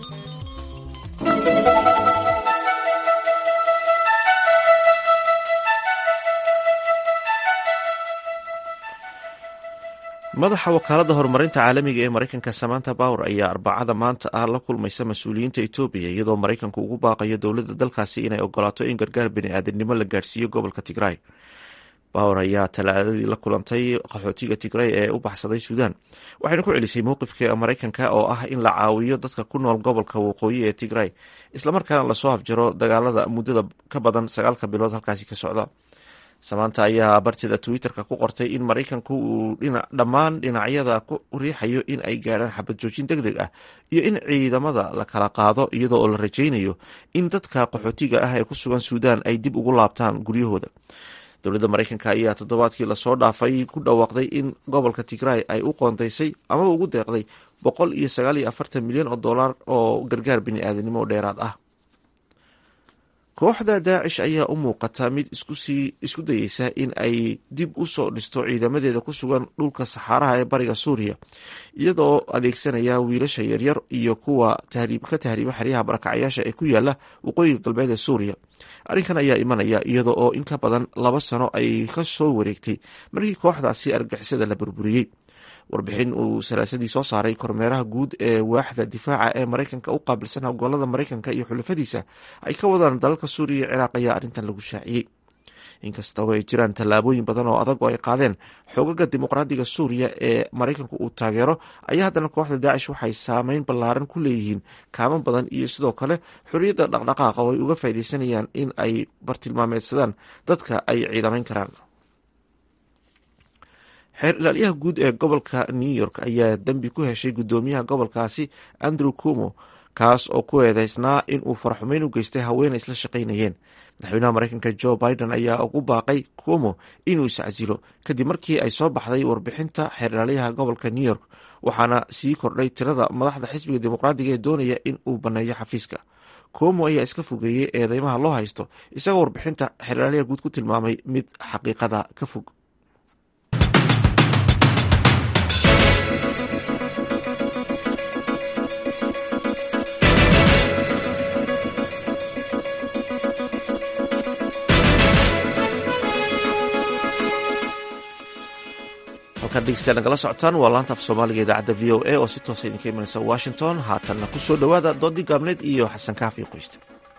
madaxa wakaaladda horumarinta caalamiga ee maraykanka samanta power ayaa arbacada maanta ah la kulmaysa mas-uuliyiinta etoobiya iyadoo maraykanku ugu baaqayo dowladda dalkaasi inay ogolaato in gargaar bini-aadamnimo la gaarhsiiyo gobolka tigray power ayaa talaadadii la kulantay qaxootiga tigray ee u baxsaday suudaan waxayna ku celisay mowqifka maraykanka oo ah in la caawiyo dadka ku nool gobolka waqooyi ee tigray islamarkaana lasoo afjaro dagaalada muddada ka badan sagaalka bilood halkaasi ka socda samaanta ayaa barteeda twitter-ka ku qortay in maraykanku uu dhammaan dhinacyada ku riixayo in ay gaadhaan xabad joojin deg deg ah iyo in ciidamada la kala qaado iyadoo oo la rajaynayo in dadka qaxootiga ah ee ku sugan suudaan ay dib ugu laabtaan guryahooda dowladda maraykanka ayaa toddobaadkii lasoo dhaafay ku dhawaaqday in gobolka tigray ay u qoondaysay amaba ugu deeqday boqol iyo sagaal iyo afartan milyan oo dollar oo gargaar bini-aadanimo dheeraad ah kooxda daacish ayaa u muuqata mid isku dayeysa in ay dib u soo dhisto ciidamadeeda ku sugan dhulka saxaaraha ee bariga suuriya iyadoo adeegsanaya wiilasha yaryar iyo kuwa ka tahriiba xeryaha barakacayaasha ee ku yaala waqooyiga galbeed ee suuriya arrinkan ayaa imanaya iyada oo in ka badan laba sano ay ka soo wareegtay markii kooxdaasi argixisada la burburiyey warbixin uu salaasadii soo saaray kormeeraha guud ee waaxda difaaca ee maraykanka u qaabilsan howlgallada maraykanka iyo xulafadiisa ay ka wadaan dalalka suuriya iyo ciraaq ayaa arrintan lagu shaaciyey inkastoo ay jiraan tallaabooyin badan oo adag oo ay qaadeen xoogaga dimuqraadiga suuriya ee maraykanku uu taageero ayaa haddana kooxda daacish waxay saameyn ballaaran ku leeyihiin kaamo badan iyo sidoo kale xorriyadda dhaqdhaqaaqa oo ay uga faaidaysanayaan in ay bartilmaameedsadaan dadka ay ciidamayn karaan xeer ilaalyaha guud ee gobolka new york ayaa dembi ku heshay guddoomiyaha gobolkaasi andrew cumo kaas oo ku eedeysnaa in uu faraxumeyn u geystay haweenay isla shaqaynayeen madaxweynaha maraykanka joe biden ayaa ugu baaqay cumo inuu iscasilo kadib markii ay soo baxday warbixinta xeer ilaalyaha gobolka new york waxaana sii kordhay tirada madaxda xisbiga dimuqraadiga ee doonaya in uu banneeyo xafiiska cumo ayaa iska fogeeyey eedeymaha loo haysto isagoo warbixinta xeer ilaalyaha guud ku tilmaamay mid xaqiiqada ka fog halkaan dhegeystayaal nagala socotaan waa laanta af soomaaliga idaacadda v o a oo si toosa idinka imanaysa washington haatanna ku soo dhowaada doodii gaabneed iyo xasan kaafi qoyste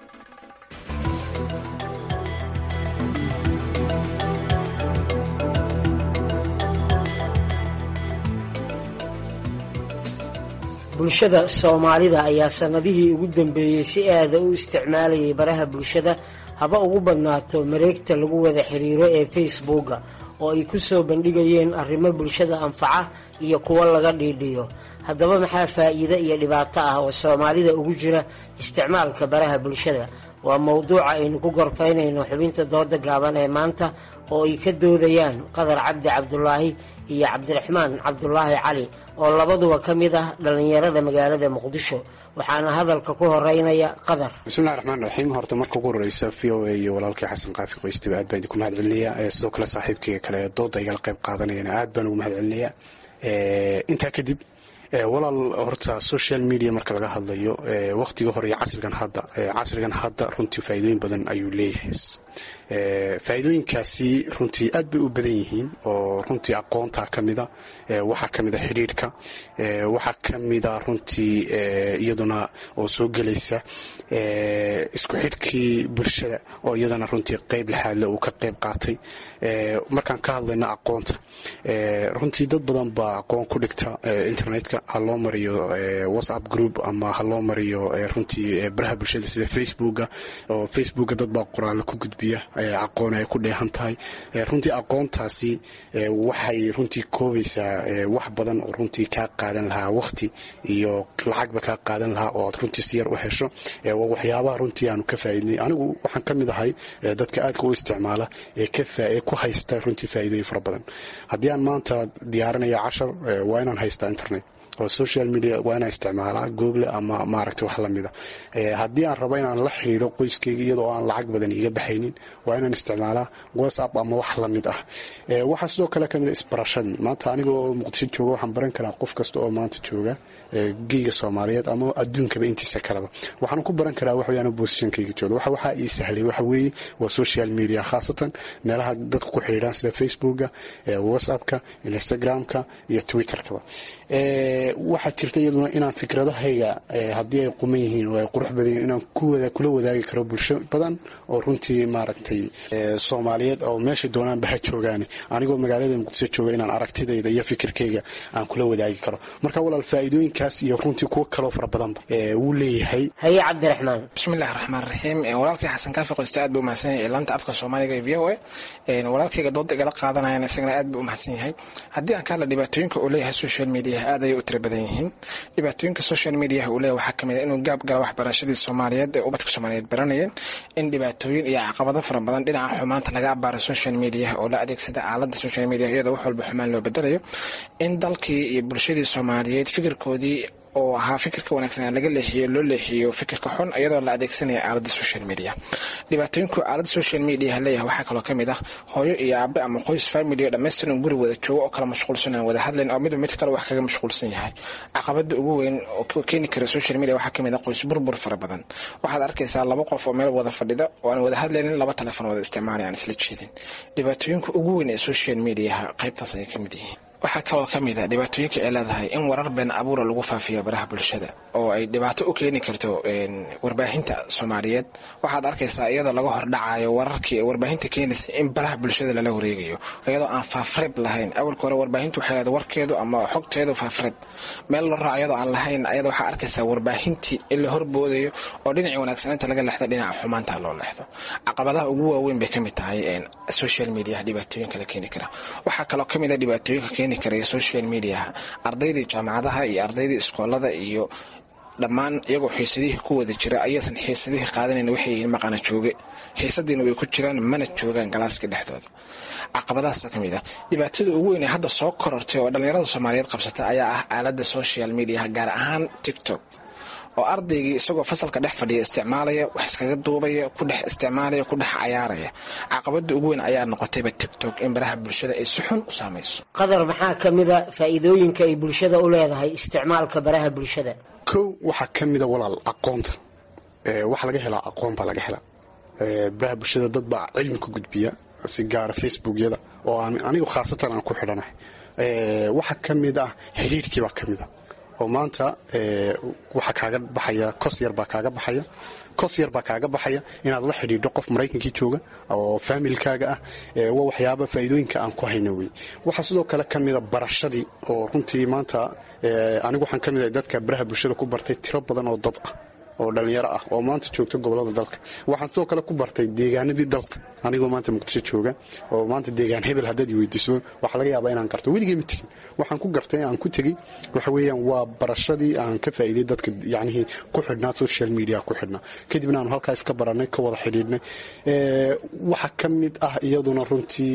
bulshada soomaalida ayaa sannadihii ugu dambeeyey si aada u isticmaalayay baraha bulshada haba ugu badnaato mareegta lagu wada xiriiro ee facebooka oo ay ku soo bandhigayeen arrimo bulshada anfaca iyo kuwo laga dhiidhiyo haddaba maxaa faa'iide iyo dhibaato ah oo soomaalida ugu jira isticmaalka baraha bulshada waa mowduuca aynu ku gorfaynayno xubinta dooda gaaban ee maanta oo ay ka doodayaan qadar cabdi cabdulaahi iyo cabdiraxmaan cabdulaahi cali oo labaduba ka mid ah dhallinyarada magaalada muqdisho waxaana hadalka ku horeynaya qadar bismillahi raxmaan raxiim horta marka ugu horeysa v o a iyo walaalkii xasan qaafi qoystiba aad baan idinku mahad celinaya sidoo kale saaxiibkayga kale dooda igala qayb qaadanayana aad baan ugu mahad celinaya intaa kadib walaal horta social media marka laga hadlayo waqtiga hore iyo casrigan hadda casrigan hadda runtii faa'iidooyin badan ayuu leeyahay faa'iidooyinkaasi runtii aad bay u badan yihiin oo runtii aqoonta ka mida waxaa ka mida xidhiidhka waxaa ka mida runtii iyaduna oo soo gelaysa isku xidhkii bulshada oo iyadana runtii qeyb laxaadle uu ka qeyb qaatay markaan ka hadlayno aqoonta runtii dad badan baa aqoon ku dhigta internetka ha loo mariyo whatsapp group ama ha loo mariyo runtii baraha bulshada sida facebooka oo facebooka dad baa qoraalo ku gudbiya aqoon ay ku dheehan tahay runtii aqoontaasi waxay runtii koobaysaa wax badan oo runtii kaa qaadan lahaa waqti iyo lacagba kaa qaadan lahaa oo aad runtii si yar u hesho waa waxyaabaha runtii aanu ka faaidnay anigu waxaan ka mid ahay dadka aadka u isticmaala ee ku haysta runtii faa'iidooyin fara badan haddii aan maanta diyaarinaya cashar waa inaan haystaa internet oo social media waa inaan isticmaalaa google ama maaragta wax lamida haddii aan rabo inaan la xidhiidho qoyskayga iyadoo aan lacag badan iga baxaynin waa inaan isticmaalaa whatsapp ama wax lamid ah waxaa sidoo kale kamid a isbarashadii maanta anigoo muqdisho jooga waxaan baran karaa qof kasta oo maanta jooga geyga soomaaliyeed ama adduunkaba intiisa kaleba waxaan ku baran karaa waxweyaan bosishankayga jooga waxa waxaa ii sahlay waxa weeye waa social media khaasatan meelaha dadku ku xidhiidhaan sida facebooka whatsappka instagramka iyo twitterkaba waxaa jirta iyaduna inaan fikradahayga haddii ay quman yihiin oo ay qurux badan yihiin inaan kula wadaagi karo bulsho badan oo runtii maaragtay soomaaliyeed oo meesha doonaanba ha joogaane anigoo magaalada muqdisho jooga inaan aragtidayda iyo fikirkayga aan kula wadaagi karo marka walaal faa'iidooyinkaas iyo runtii kuwo kaloo fara badanba wuu leeyahay haye cabdiraxmaan bismillahi raxmaan raxiim walaalkay xasan kaafi qoyste aad buu umahadsan yahay laanta afka soomaaliga ee v o a walaalkayga dooda igala qaadanayana isagana aad buu umahadsan yahay haddii aan ka hadla dhibaatooyinka uu leeyahay social media aad ayay u tira badan yihiin dhibaatooyinka social mediaha uu leeyahay waxaa kamid a inuu gaab gala waxbarashadii soomaaliyeed ee ubadka soomaaliyeed baranayeen in dhibaatooyin iyo caqabado fara badan dhinaca xumaanta laga abaaro social mediaha oo la adeegsada aalada social media iyadoo wax walba xumaan loo bedelayo in dalkii iyo bulshadii soomaaliyeed fikirkoodii oo ahaa fikirka wanaagsan laga leexiyo loo leexiyo fikirka xun iyadoo la adeegsanaya aalada social media dhibaatooyinku aalada social media leeyahay waxaa kaloo kamid ah hooyo iyo aabe ama qoys family oo dhammaystiran guri wada joogo oo kala mashquulsan aan wada hadlayn oo midba mid kale wax kaga mashquulsan yahay caqabada ugu weyn oo keeni kara social media waxaa kamid ah qoys burbur fara badan waxaad arkaysaa laba qof oo meel wada fadhida oo aan wada hadlaynin laba telefon wada isticmaalay aan isla jeedin dhibaatooyinka ugu weyn ee social mediaha qaybtaas ayay kamid yihiin waxaa kaloo ka mid a dhibaatooyinka ay leedahay in warar been abuura lagu faafiyo baraha bulshada oo ay dhibaato u keeni karto warbaahinta soomaaliyeed waxaad arkaysaa iyadoo laga hordhacayo wararkii warbaahinta keenaysa in baraha bulshada lala wareegayo iyadoo aan faafreeb lahayn awalka hore warbaahintu waxay leedahay warkeedu ama xogteedu faafreeb meel loo raaco iyadoo aan lahayn ayada waxaa arkaysaa warbaahintii in la horboodayo oo dhinacii wanaagsanaynta laga leexdo dhinaca xumaanta loo leexdo caqabadaha ugu waaweyn bay kamid tahay social mediaha dhibaatooyinka la keeni kara waxaa kaloo kamid a dhibaatooyinka keeni karaya social mediaha ardaydii jaamacadaha iyo ardaydii iskoolada iyo dhammaan iyagoo xiisadihii ku wada jira ayaysan xiisadihii qaadanayn waxay yihiin maqana jooge xiisadiina way ku jiraan mana joogaan galaaska dhexdooda caqabadahaasa ka mid ah dhibaatada ugu weyn ee hadda soo korortay oo dhallinyarada soomaaliyeed qabsata ayaa ah aalada social mediaha gaar ahaan tiktok oo ardaygii isagoo fasalka dhex fadhiya isticmaalaya wax iskaga duubaya ku dhex isticmaalaya ku dhex cayaaraya caqabada ugu weyn ayaa noqotayba tiktok in baraha bulshada ay si xun u saamayso qadar maxaa ka mid a faa'iidooyinka ay bulshada u leedahay isticmaalka baraha bulshada kow waxaa ka mida walaal aqoonta waxa laga helaa aqoon baa laga helaa baraha bulshada dad baa cilmi ku gudbiya si gaara facebookyada oo aan anigu khaasatan aan ku xidhanahay waxaa ka mid ah xidhiirhkii baa ka mid a oo maanta waxaa kaaga baxaya kos yar baa kaaga baxaya kos yar baa kaaga baxaya inaad la xidhiidho qof maraykankii jooga oo faamilkaaga ah waa waxyaaba faa'iidooyinka aan ku hayno wey waxaa sidoo kale ka mida barashadii oo runtii maanta anigu waxaan ka mid ahay dadka baraha bulshada ku bartay tiro badan oo dad ah oo dhalinyaro ah oo maanta joogta gobolada dalka waxaan sidoo kale ku bartay deegaanadii dalka anigoo maanta muqdisho jooga oo maanta deegaan hebel haddaad weydiiso waxaa laga yaabaa inaan garto weligay ma tegin waxaan ku gartay aan ku tegey waxa weeyaan waa barashadii aan ka faa'iiday dadka yacnihii ku xidhnaa social media ku xidhnaa kadibna aanu halkaa iska barannay ka wada xidhiidhnay waxaa ka mid ah iyaduna runtii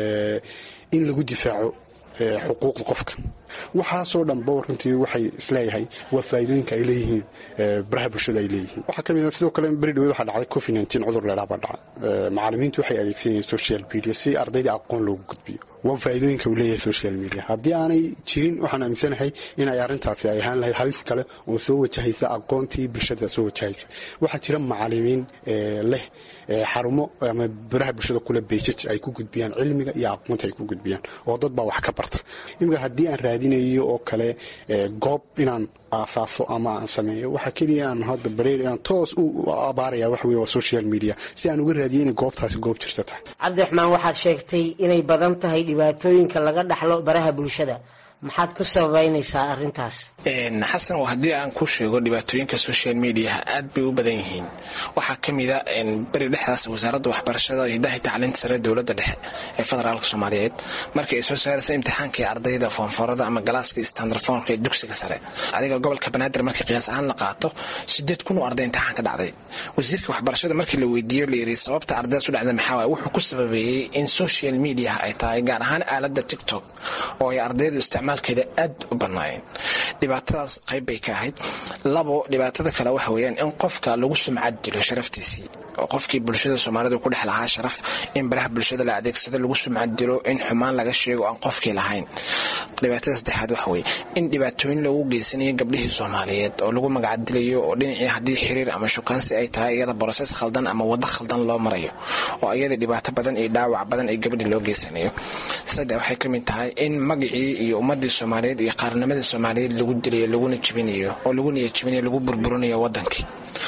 in lagu difaaco xuquuqda qofka waxaasoo dhanba runtii waxay isleeyahay waa faa'iidooyinka ay leeyihiin baraha bulshada ay leeyihiin waxaa kamid sidoo kale beri dhaweed waxaa dhacday covid nineteen cudur leedhaa baa dhacay macallimiintu waxay adeegsanayeen social media si ardayda aqoon loogu gudbiyo waa faa'iidooyinka uu leeyahay social media haddii aanay jirin waxaan aaminsanahay inay arrintaasi ay ahaan lahayd halis kale oo soo wajahaysa aqoontii bulshada soo wajahaysa waxaa jira macallimiin leh xarumo ama baraha bulshada kule beejaj ay ku gudbiyaan cilmiga iyo aqoonta ay ku gudbiyaan oo dad baa wax ka barta imika haddii aan raadinayo oo kale goob inaan aasaaso ama aan sameeyo waxaa keliya aan hadda bareer aan toos u abaaraya wax wey waa social media si aan uga raadiyo inay goobtaasi goob jirsa tahay cabdiraxmaan waxaad sheegtay inay badan tahay dhibaatooyinka laga dhaxlo baraha bulshada maxaad ku sababeynaysaa arrintaas xasan oo haddii aan ku sheego dhibaatooyinka social mediaha aad bay u badan yihiin waxaa ka mida beri dhexdaas wasaaradda waxbarashada hidaha tacliinta sare dowladda dhexe ee federaalka soomaaliyeed markii ay soo saaraysa imtixaankii ardayda foonfoorada ama galaaska standardfoonka ee dugsiga sare adiga gobolka banaadir markii qiyaas ahaan la qaato sideed kun oo arday imtixaan ka dhacday wasiirka waxbarashada markii la weydiiyo la yiri sababta ardaydaas u dhacda maxaa waay wuxuu ku sababeeyey in social media ay tahay gaar ahaan aaladda tiktok oo ay ardaydu isticmaalkeeda aad u badnaayeen dhibaatadaas qayb bay ka ahayd labo dhibaatada kale waxa weeyaan in qofka lagu sumcad dilo sharaftiisii oo qofkii bulshada soomaalidu ku dhex lahaa sharaf in baraha bulshada la adeegsado lagu sumcad dilo in xumaan laga sheego aan qofkii lahayn dhibaatada saddexaad waxa weeye in dhibaatooyin loogu geysanayo gabdhihii soomaaliyeed oo lagu magacdilayo oo dhinacii haddii xiriir ama shukaansi ay tahay iyada borosees khaldan ama waddo khaldan loo marayo oo iyada dhibaato badan iyo dhaawac badan ay gabadhii loo geysanayo saddex waxay ka mid tahay in magacii iyo ummadii soomaaliyeed iyo qaarnimadii soomaaliyeed lagu dilayo laguna jibinayo oo lagu niyajibinayo lagu burburinayo wadankii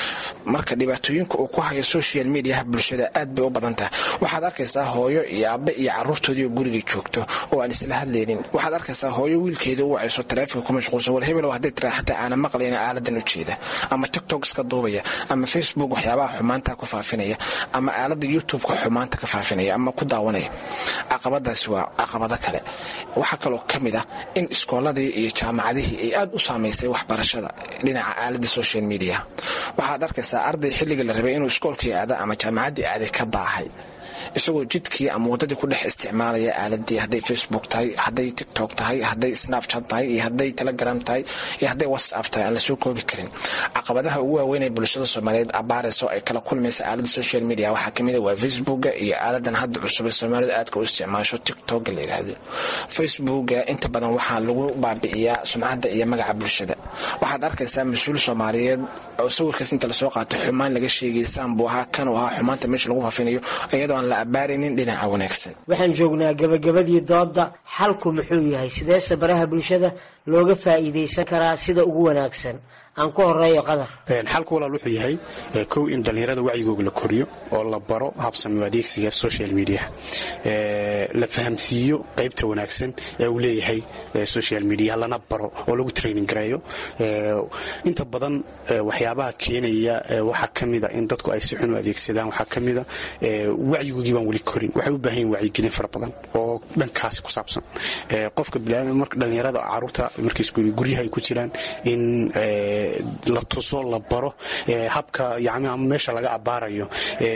marka dhibaatooyinka uu ku hayo social mediaha bulshada aad bay u badan tahay waxaad arkaysaa hooyo iyo aabe iyo caruurtoodii oo gurigii joogto oo aan isla hadlaynin waxaad arkaysaa hooyo wiilkeeda u wacayso taleefonka ku mashquulsan war hebel hadday tiraa xataa aana maqlayna aaladan u jeeda ama tiktok iska duubaya ama facebook waxyaabaha xumaanta ku faafinaya ama aalada youtube-ka xumaanta ka faafinaya ama ku daawanaya caqabadaasi waa caqabado kale waxaa kaloo ka mid ah in iskooladii iyo jaamacadihii ay aad u saamaysay waxbarashada dhinaca aalada social media waxaad arkaysaa arday xilliga la rabay inuu iskoolkii aada ama jaamacaddii aaday ka baahay isagoo jidkii ama waddadii ku dhex isticmaalaya aaladii hadday facebook tahay hadday tiktok tahay hadday snapchat tahay iyo hadday telegram tahay iyo hadday whatsapp tahay aan lasoo koobi karin caqabadaha ugu waaweyn ee bulshada soomaaliyeed abaarayso ay kala kulmaysa aalada social media waxaa kamid a waa facebooka iyo aaladan hadda cusub ee soomaalidu aadka u isticmaasho tiktoka la yidhaahdo facebooka inta badan waxaa lagu baabi'iyaa sumcadda iyo magaca bulshada waxaad arkaysaa mas-uul soomaaliyeed oo sawirkaas inta lasoo qaato xumaan laga sheegay saan buu ahaa kan uu ahaa xumaanta meesha lagu faafinayo iyadoo aan la abaaraynin dhinaca wanaagsan waxaan joognaa gabagabadii doodda xalku muxuu yahay sideese baraha bulshada looga faa'iidaysan karaa sida ugu wanaagsan aan ku horeeyo qadar xalku walaal wuxuu yahay kow in dhallinyarada wacyigooga la koriyo oo la baro habsami adeegsiga social media la fahamsiiyo qaybta wanaagsan ee uu leeyahay social media lana baro oo lagu training gareeyo inta badan waxyaabaha keenaya waxaa ka mida in dadku ay si xun u adeegsadaan waxaa ka mida wacyigoogii baan weli korin waxay u baahan yihin wacyigelin fara badan oo dhankaasi ku saabsan qofka marka dhallinyarada caruurta markay guryaha ay ku jiraan in la tuso la baro habka yani ama meesha laga abaarayo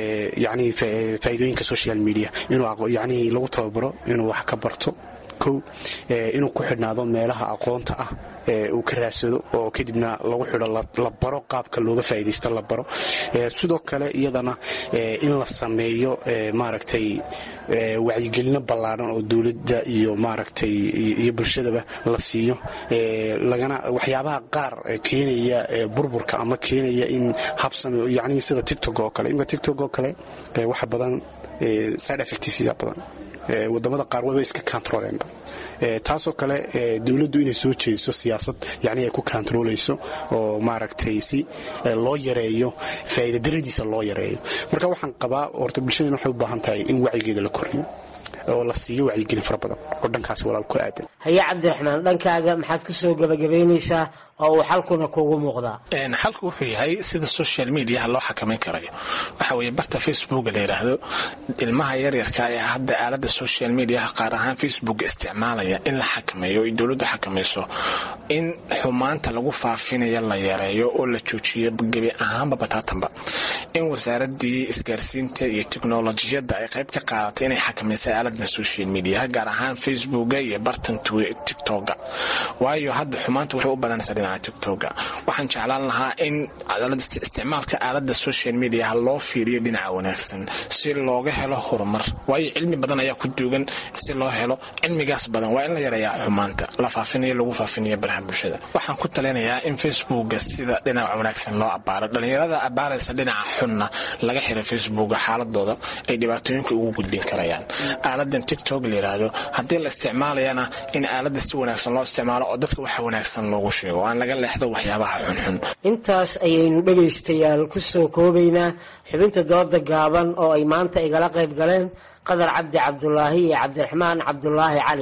yani faa'iidooyinka social media inuu yani lagu tababaro inuu wax ka barto kow inuu ku xidhnaado meelaha aqoonta ah uu ka raadsado oo kadibna lagu xidho la baro qaabka looga faa'iidaysto la baro sidoo kale iyadana in la sameeyo maaragtay wacyigelino ballaadhan oo dowladda iyo maaragtay iyo bulshadaba la siiyo lagana waxyaabaha qaar keenaya burburka ama keenaya in habsame yani sida tictok oo kale imika tictok oo kale waxa badan side effectsia badan wadamada qaar waba iska controleenba taasoo kale dowladdu inay soo jeediso siyaasad yani ay ku controlayso oo maaragtay si loo yareeyo faa'iidadaradiisa loo yareeyo marka waxaan qabaa horta bulshadana waxay u baahan tahay in wacyigeeda la koriyo oo la siiyo wacyigelin fara badan oo dhankaas walaal ku aadan haye cabdiraxmaan dhankaaga maxaad ku soo gabagabaynaysaa oo uu xalkuna kuugu muuqdaa xalku wuxuu yahay sida social mediaha loo xakamayn karayo waxa weeye barta facebooka la yidhaahdo ilmaha yaryarka ee hadda aalada social mediaha qaar ahaan facebook isticmaalaya in la xakameeyo ay dowladdu xakamayso in xumaanta lagu faafinayo la yareeyo oo la joojiyo gebi ahaanba bataatanba in wasaaradii isgaarsiinta iyo teknolojiyadda ay qayb ka qaadatay inay xakamaysay aalada social mediaha gaar ahaan facebooka iyo bartan tiktoka waayo hadda xumaanta waxay u badanaysaa dhinaca tiktoka waxaan jeclaan lahaa in isticmaalka aalada social mediaha loo fiiriyo dhinaca wanaagsan si looga helo horumar waayo cilmi badan ayaa ku duugan si loo helo cilmigaas badan waa in la yareeyaa xumaanta la faafinayo lagu faafinayo baraha bulshada waxaan ku talinayaa in facebooka sida dhinaca wanaagsan loo abaaro dhalinyarada abaaraysa dhinaca xunna laga xiro facebooka xaaladooda ay dhibaatooyinka ugu gudbin karayaan aaladan tiktok la yiraahdo haddii la isticmaalayana in aalada si wanaagsan loo isticmaalo oo dadka waxa wanaagsan loogu sheego aan laga leexdo waxyaabaha xunxun intaas ayaynu dhegaystayaal ku soo koobaynaa xubinta dooda gaaban oo ay maanta igala qayb galeen qadar cabdi cabdulaahi iyo cabdiraxmaan cabdulaahi cali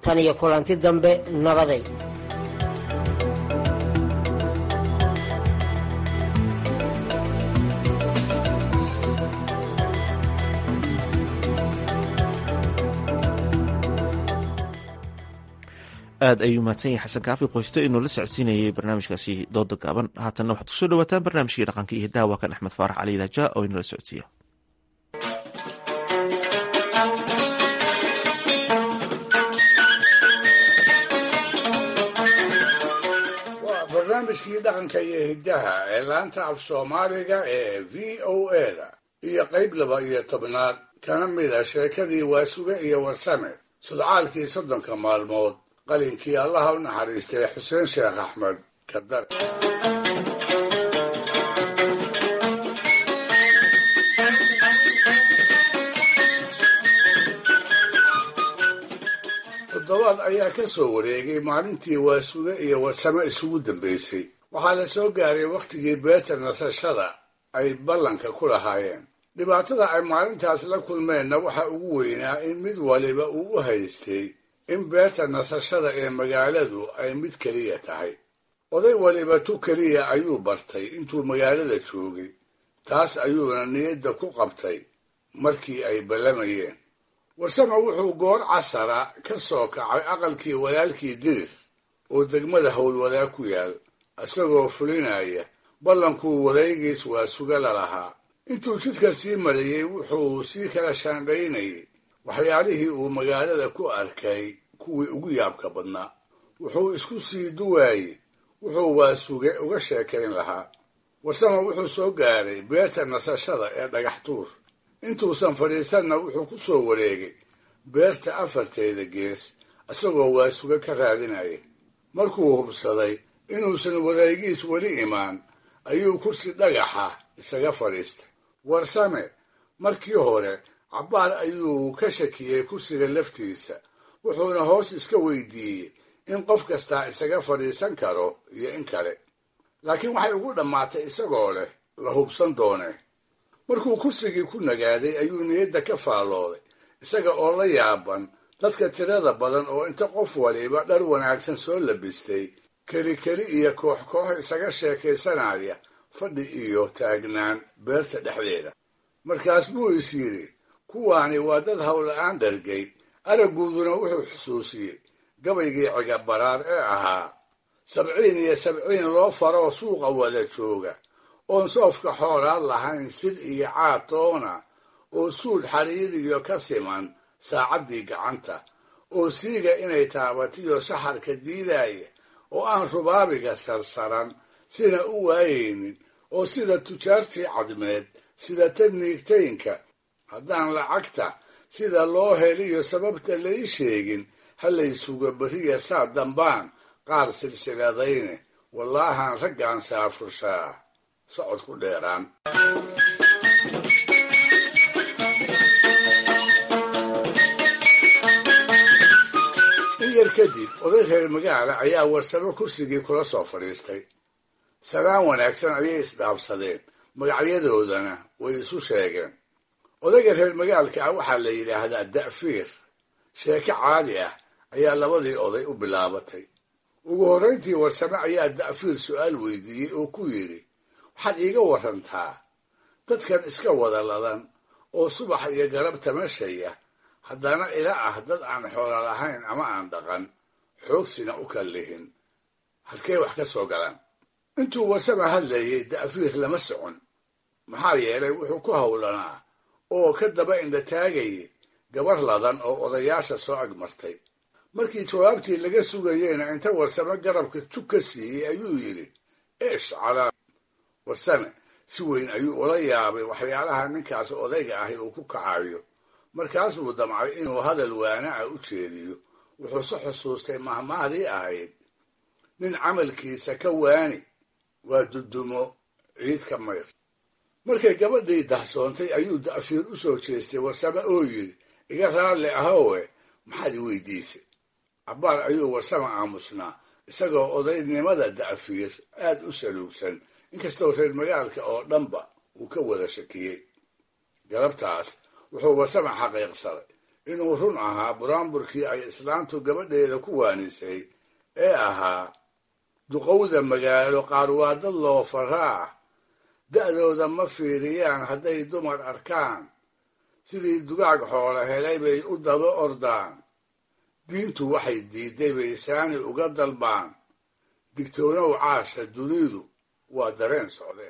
tan iyo kulanti dambe nabaday aad ayuu mahadsan yahay xasan kaafi qoyste inuu la socodsiinayay barnaamijkaasi dooda gaaban haatanna waxaad kusoo dhawaataan barnaamijkii dhaqanka iyo hidaha waa kan axmed faarax cali daaja oo inala socodsiiya waa barnaamijkii dhaqanka iyo hiddaha ee laanta af soomaaliga ee v o eda iyo qayb laba iyo tobnaad kana mida sheekadii waasuge iyo warsame sudcaalkii soddonka maalmood qalinkii allaha u naxariistay xuseen sheekh axmed kadar toddobaad ayaa ka soo wareegay maalintii waasuge iyo warsame isugu dambaysay waxaa la soo gaaray wakhtigii beerta nasashada ay ballanka ku lahaayeen dhibaatada ay maalintaas la kulmeenna waxa ugu weynaa in mid waliba uu u haystay in beerta nasashada ee magaaladu ay mid keliya tahay oday waliba tu keliya ayuu bartay intuu magaalada joogay taas ayuuna niyadda ku qabtay markii ay ballamayeen warsame wuxuu goor casara ka soo kacay aqalkii walaalkii dirir oo degmada howlwadaa ku yaal isagoo fulinaya ballankuu wadaygiis waa suga la lahaa intuu jidka sii marayey wuxuu sii kala shaandhaynayay waxyaalihii uu magaalada ku arkay kuwii ugu yaabka badnaa wuxuu isku sii duwaayey wuxuu waasuge uga sheekayn lahaa warsame wuxuu soo gaaray beerta nasashada ee dhagax tuur intuusan fadhiisanna wuxuu ku soo wareegay beerta afarteeda gees isagoo waasuge ka raadinaya markuu hubsaday inuusan wadaygiis weli imaan ayuu kursi dhagaxa isaga fadhiistay warsame markii hore cabbaar ayuu ka shakiyey kursiga laftiisa wuxuuna hoos iska weydiiyey in qof kastaa isaga fadhiisan karo iyo in kale laakiin waxay ugu dhammaatay isagoo leh la hubsan doonee markuu kursigii ku nagaaday ayuu niyadda ka faallooday isaga oo la yaaban dadka tirada badan oo inta qof waliba dhar wanaagsan soo labistay keli keli iyo koox koox isaga sheekaysanaya fadhi iyo taagnaan beerta dhexdeeda markaas buu is yidhi kuwaani waa dad howla-aan dhargay aragguuduna wuxuu xusuusiyey gabaygii cigabaraar ee ahaa sabciin iyo sabciin loo faroo suuqa wada jooga oon soofka xoolaad lahayn sid iyo caatoona oo suudh xariiriyo ka siman saacaddii gacanta oo siiga inay taabatiyo saxarka diidaya oo aan rubaabiga sarsaran sina u waayaynin oo sida tujaartii cadmeed sida taniigtaynka haddaan lacagta sida loo heliyo sababta lai sheegin halaysuga beriya saa dambaan qaar silsiladayne wallaahaan raggaan saafurshaa socod ku dheeraan in yar kadib oday reer magaala ayaa warsamo kursigii kula soo fadhiistay salaan wanaagsan ayay isdhaabsadeen magacyadoodana way isu sheegeen odayga reer magaalka ah waxaa la yidhaahdaa da'fiir sheeko caadi ah ayaa labadii oday u bilaabatay ugu horrayntii warsame ayaa da'fiir su'aal weydiiyey oo ku yidhi waxaad iiga warantaa dadkan iska wada ladan oo subax iyo garab tamashaya haddana ila ah dad aan xoolo lahayn ama aan dhaqan xoogsina u kallihin halkee wax ka soo galaan intuu warsame hadlayay da'fiir lama socon maxaa yeelay wuxuu ku howlanaa oo ka daba indhataagayay gabar ladan oo odayaasha soo agmartay markii jawaabtii laga sugayeyna inta warsame garabka tug ka siiyey ayuu yidhi eesh calaa warsame si weyn ayuu ula yaabay waxyaalaha ninkaas odayga ahi uu ku kacayo markaas buu damcay inuu hadal waana ah u jeediyo wuxuuse xusuustay mahmahdii ahayd nin camalkiisa ka waani waa dudumo ciid ka mayr markay gabadhii dahsoontay ayuu da'fiir u soo jeestay warsame oo yidhi iga raalli ahowe maxaad i weydiisay cabbaar ayuu warsame aamusnaa isagoo odaynimada da'fiir aad u saluugsan inkastoo reer magaalka oo dhanba uu ka wada shakiyey galabtaas wuxuu warsame xaqiiqsaday inuu run ahaa buraanburkii ay islaantu gabadheeda ku waanisay ee ahaa duqowda magaalo qaar waa dad loo faraa da'dooda ma fiiriyaan hadday dumar arkaan sidii dugaag xoolo helay bay u daba ordaan diintu waxay diidday bay saani uga dalbaan digtoonow caasha dunidu waa dareen socde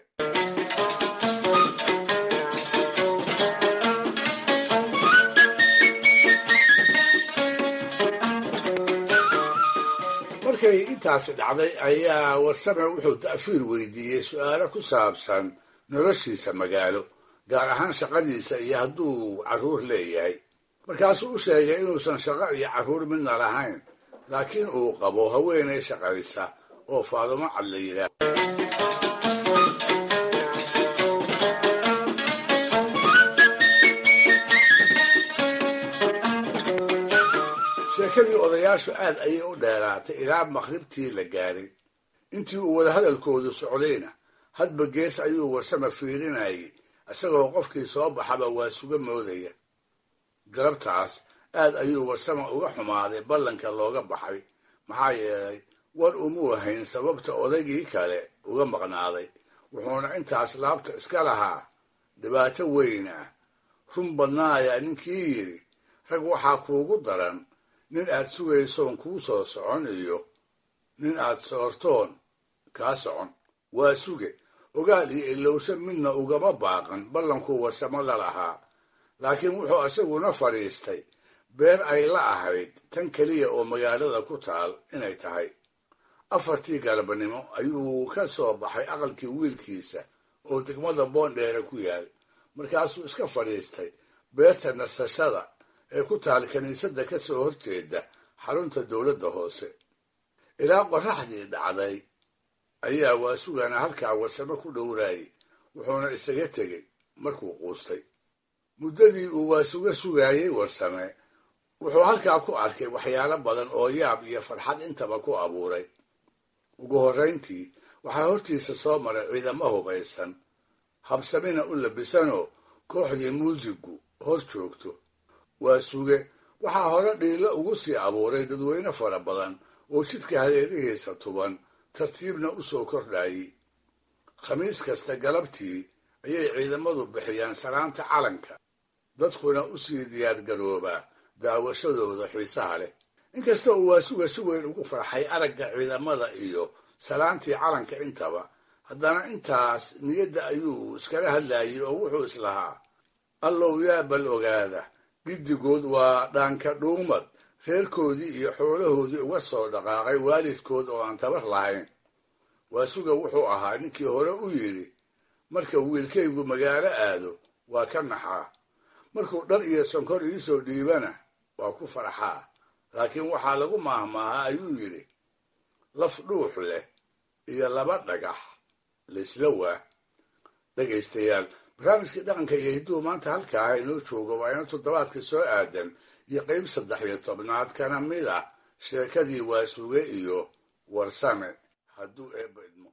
markay intaasi dhacday ayaa warsame wuxuu ta'fiir weydiiyey su'aalo ku saabsan noloshiisa magaalo gaar ahaan shaqadiisa iyo hadduu carruur leeyahay markaasuu u sheegay inuusan shaqo iyo carruur midna lahayn laakiin uu qabo haweenay shaqaysa oo faadumo cad la yidhaah sheekadii odayaashu aad ayay u dheeraatay ilaa maqribtii la gaadhay intii uu wadahadalkoodu socdayna hadba gees ayuu warsama fiirinayay isagoo qofkii soo baxaba waa suga moodaya galabtaas aad ayuu warsama uga xumaaday ballanka looga baxay maxaa yeelay war umuu hayn sababta odaygii kale uga maqnaaday wuxuuna intaas laabta iska lahaa dhibaato weyn ah run badnaayaa ninkii yidhi rag waxaa kuugu daran nin aad sugaysoon kuu soo socon iyo nin aad soortoon kaa socon waa suge ogaal iyo ilowsho midna ugama baaqan ballankuu warsamo la lahaa laakiin wuxuu isaguna fadhiistay beer ay la ahayd tan keliya oo magaalada ku taal inay tahay afartii galabnimo ayuu ka soo baxay aqalkii wiilkiisa oo degmada boondheere ku yaal markaasuu iska fadhiistay beerta nasashada ee ku taal kiniisadda ka soo horjeeda xarunta dowladda hoose ilaa qorraxdii dhacday ayaa waasugana halkaa warsamo ku dhowraayay wuxuuna isaga tegey markuu quustay muddadii uu waasuga sugaayey warsame wuxuu halkaa ku arkay waxyaalo badan oo yaab iyo farxad intaba ku abuuray ugu horrayntii waxaa hortiisa soo maray ciidamo hubaysan habsamina u labisanoo kooxdii muusigu hor joogto waa suge waxaa hore dhiilo ugu sii abuuray dadweyne fara badan oo jidka hareerihiisa tuban tartiibna u soo kordhayay khamiis kasta galabtii ayay ciidamadu bixiyaan salaanta calanka dadkuna u sii diyaargaroobaa daawashadooda xiisaha leh inkasta uu waasuga si weyn ugu farxay aragga ciidamada iyo salaantii calanka intaba haddana intaas niyadda ayuu iskala hadlayay oo wuxuu islahaa allow yaa bal ogaada giddigood waa dhaanka dhuumad reerkoodii iyo xoolahoodii uga soo dhaqaaqay waalidkood oo aan tabar lahayn waasuga wuxuu ahaa ninkii hore u yidhi marka wiilkaygu magaalo aado waa ka naxaa markuu dhar iyo sonkor iisoo dhiibana waa ku farxaa laakiin waxaa lagu maahmaahaa ayuu yidhi laf dhuux leh iyo laba dhagax laysla waa dhegaystayaal barnaamijkii dhaqanka iyo hidduu maanta halkaa inoo joogo waa ina toddobaadka soo aadan iyo qayb saddex iyo tobnaad kana mid ah sheekadii waasuge iyo warsame hadduu eebba idmo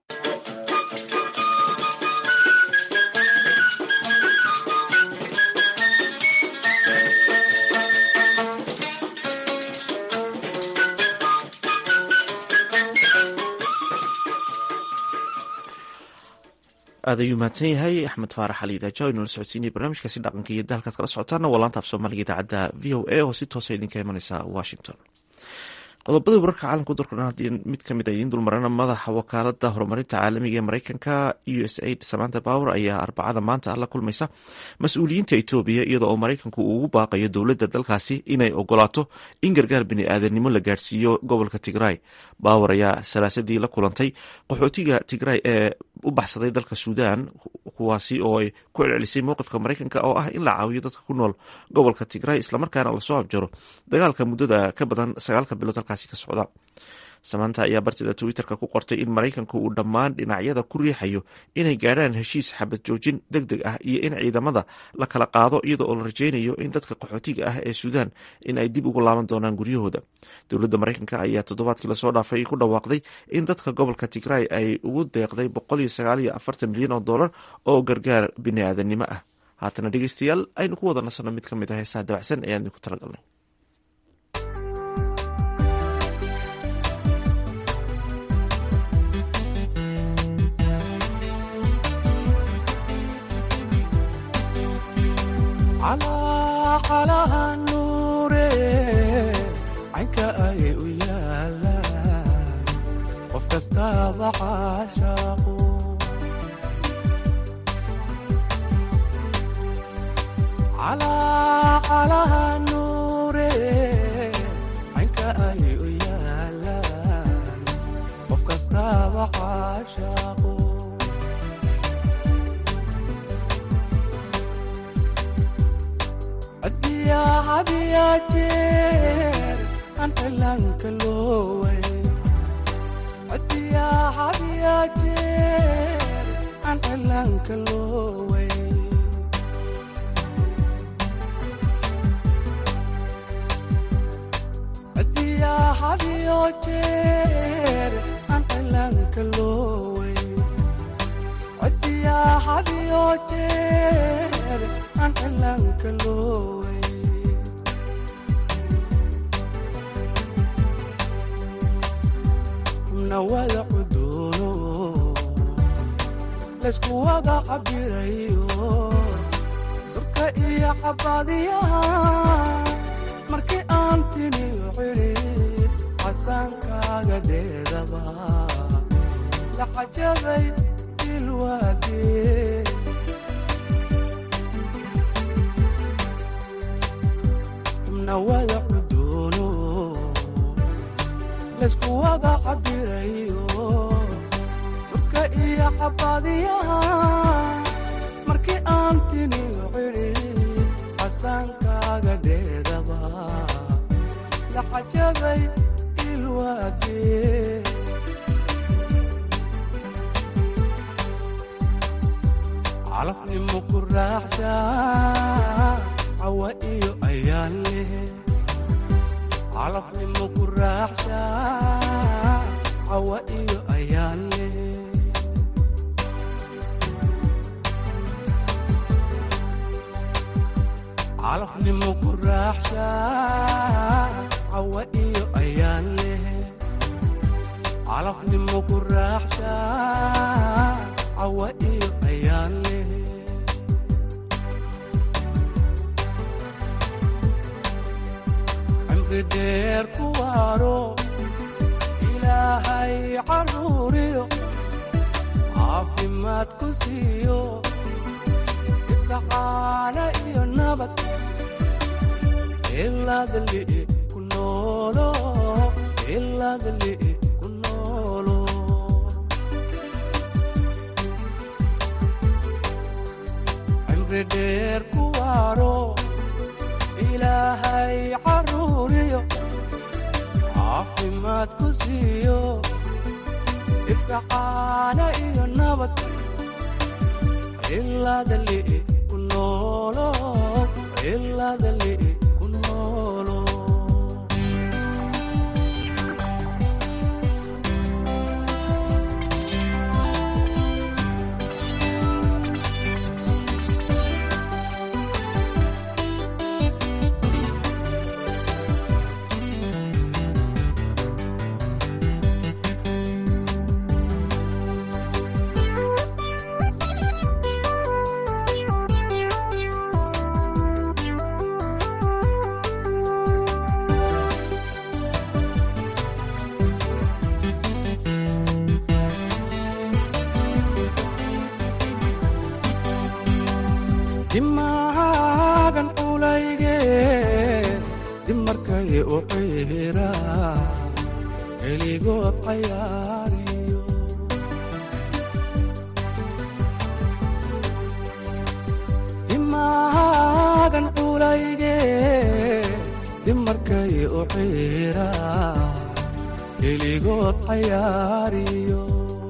aad ayuu mahadsan yahay axmed faarax ali daaja o inala socodsiinaya barnaamijkaasi dhaqanka iyo dalkaad kala socotaana waa laanta af soomaaliga idaacadda v o a oo si toosa idinka imaneysa washington qodobada wararka caalamka udurkan haddii mid kamid a idiin dulmarana madaxa wakaalada horumarinta caalamiga ee mareykanka u s aid samanta power ayaa arbacada maanta la kulmaysa mas-uuliyiinta etoobiya iyada oo mareykanku uu ugu baaqayo dowladda dalkaasi inay ogolaato in gargaar bini-aadanimo la gaarsiiyo gobolka tigray power ayaa salaasadii la kulantay qaxootiga tigray ee u baxsaday dalka suudan kuwaasi oo ay ku celcelisay mowqifka mareykanka oo ah in la caawiyo dadka ku nool gobolka tigray islamarkaana lasoo afjaro dagaalka muddada ka badan sagaalka bilood halkaasi ka socda samaanta ayaa bartida twitterka ku qortay in maraykanku uu dhammaan dhinacyada ku riixayo inay gaadhaan heshiis xabad joojin deg deg ah iyo in ciidamada la kala qaado iyada oo la rajeynayo in dadka qaxootiga ah ee suudaan in ay dib ugu laaban doonaan guryahooda dowladda maraykanka ayaa toddobaadkii lasoo dhaafay ku dhawaaqday in dadka gobolka tigray ay ugu deeqday milyan oo dollar oo gargaar biniaadanimo ah haatana dhegeystayaal aynu ku wada nasanno mid ka mid ah heesaha dabacsan ee aan idinku talagalnay calaaha nuure caynka ay u yaalaan qof kastaaba caashaaqu calaaha nuure caynka ay u yaalaan qof kastaaba caashaaqu hadiya jeer aan cilaanka looway hadiya hadiya jeer aan cilaanka looway hadiya hadiyo jeer aan cilaanka looway hadiya hadiyo jeer aan cilaanka looway nawada cuduuno laysku wada cabirayo surka iyo cabadiyaha markii aan tiniyo cidhid casaankaaga dheedaba la cajabay ilwaadee nawada cuduuno laysku wada cabirayo surka iyo cabadiyaha markii aan tiniyo cidhid casaankaaga dheedaba la cajabay ilwaadee calafnimo ku raaxsha cawa iyo ayaan leh calafnimo ku raaxsha cawa iyo ayaan leh calafnimo ku raaxsha cawa iyo ayaan leh calafnimo ku raaxsha cawa iyo ayaan leh cimri dheer ku waaro ilaahay caruuriyo caafimaad ku siiyo ibkacaana iyo nabad ilaadali ku noolo ilaadali ku noolo cimri dheer ku waaro ilaahay caruuriyo caafimaad ku siiyo ifkacaana iyo nabad ilaadali ku noolo ilaadali ku noolo dimaagan culayge dib markay u ciira keligood cayaariyo dimaagan culayge dib markay u ciira keligood cayaariyo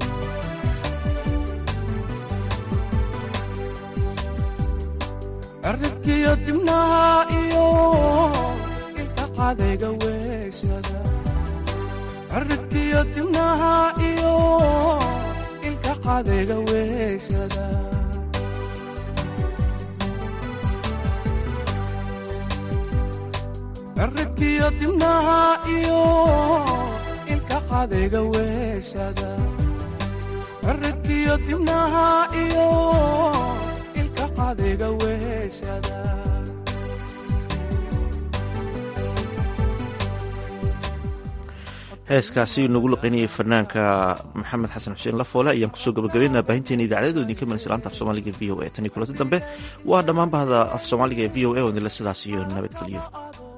cirribkiyo dibnaha iyo inta cadayga weeshada cirribkiyo dibnaha iyo ilka cadayga weeshada ciridkiyo dibnaha iyo ilka qadayga weeshada ciridkiyo dibnaha iyo ilka qadayga weeshada heeskaasi nagu luqeynayay fanaanka maxamed xasan xuseen lafoole ayaan kusoo gabagabeynaa baahinteena idaacadada idinka manaysa laanta af soomaaliga v o a tan iyo kulanti dambe waa dhammaan bahda af soomaaliga ee v o a oo idinle sidaas iyo nabadgeliyo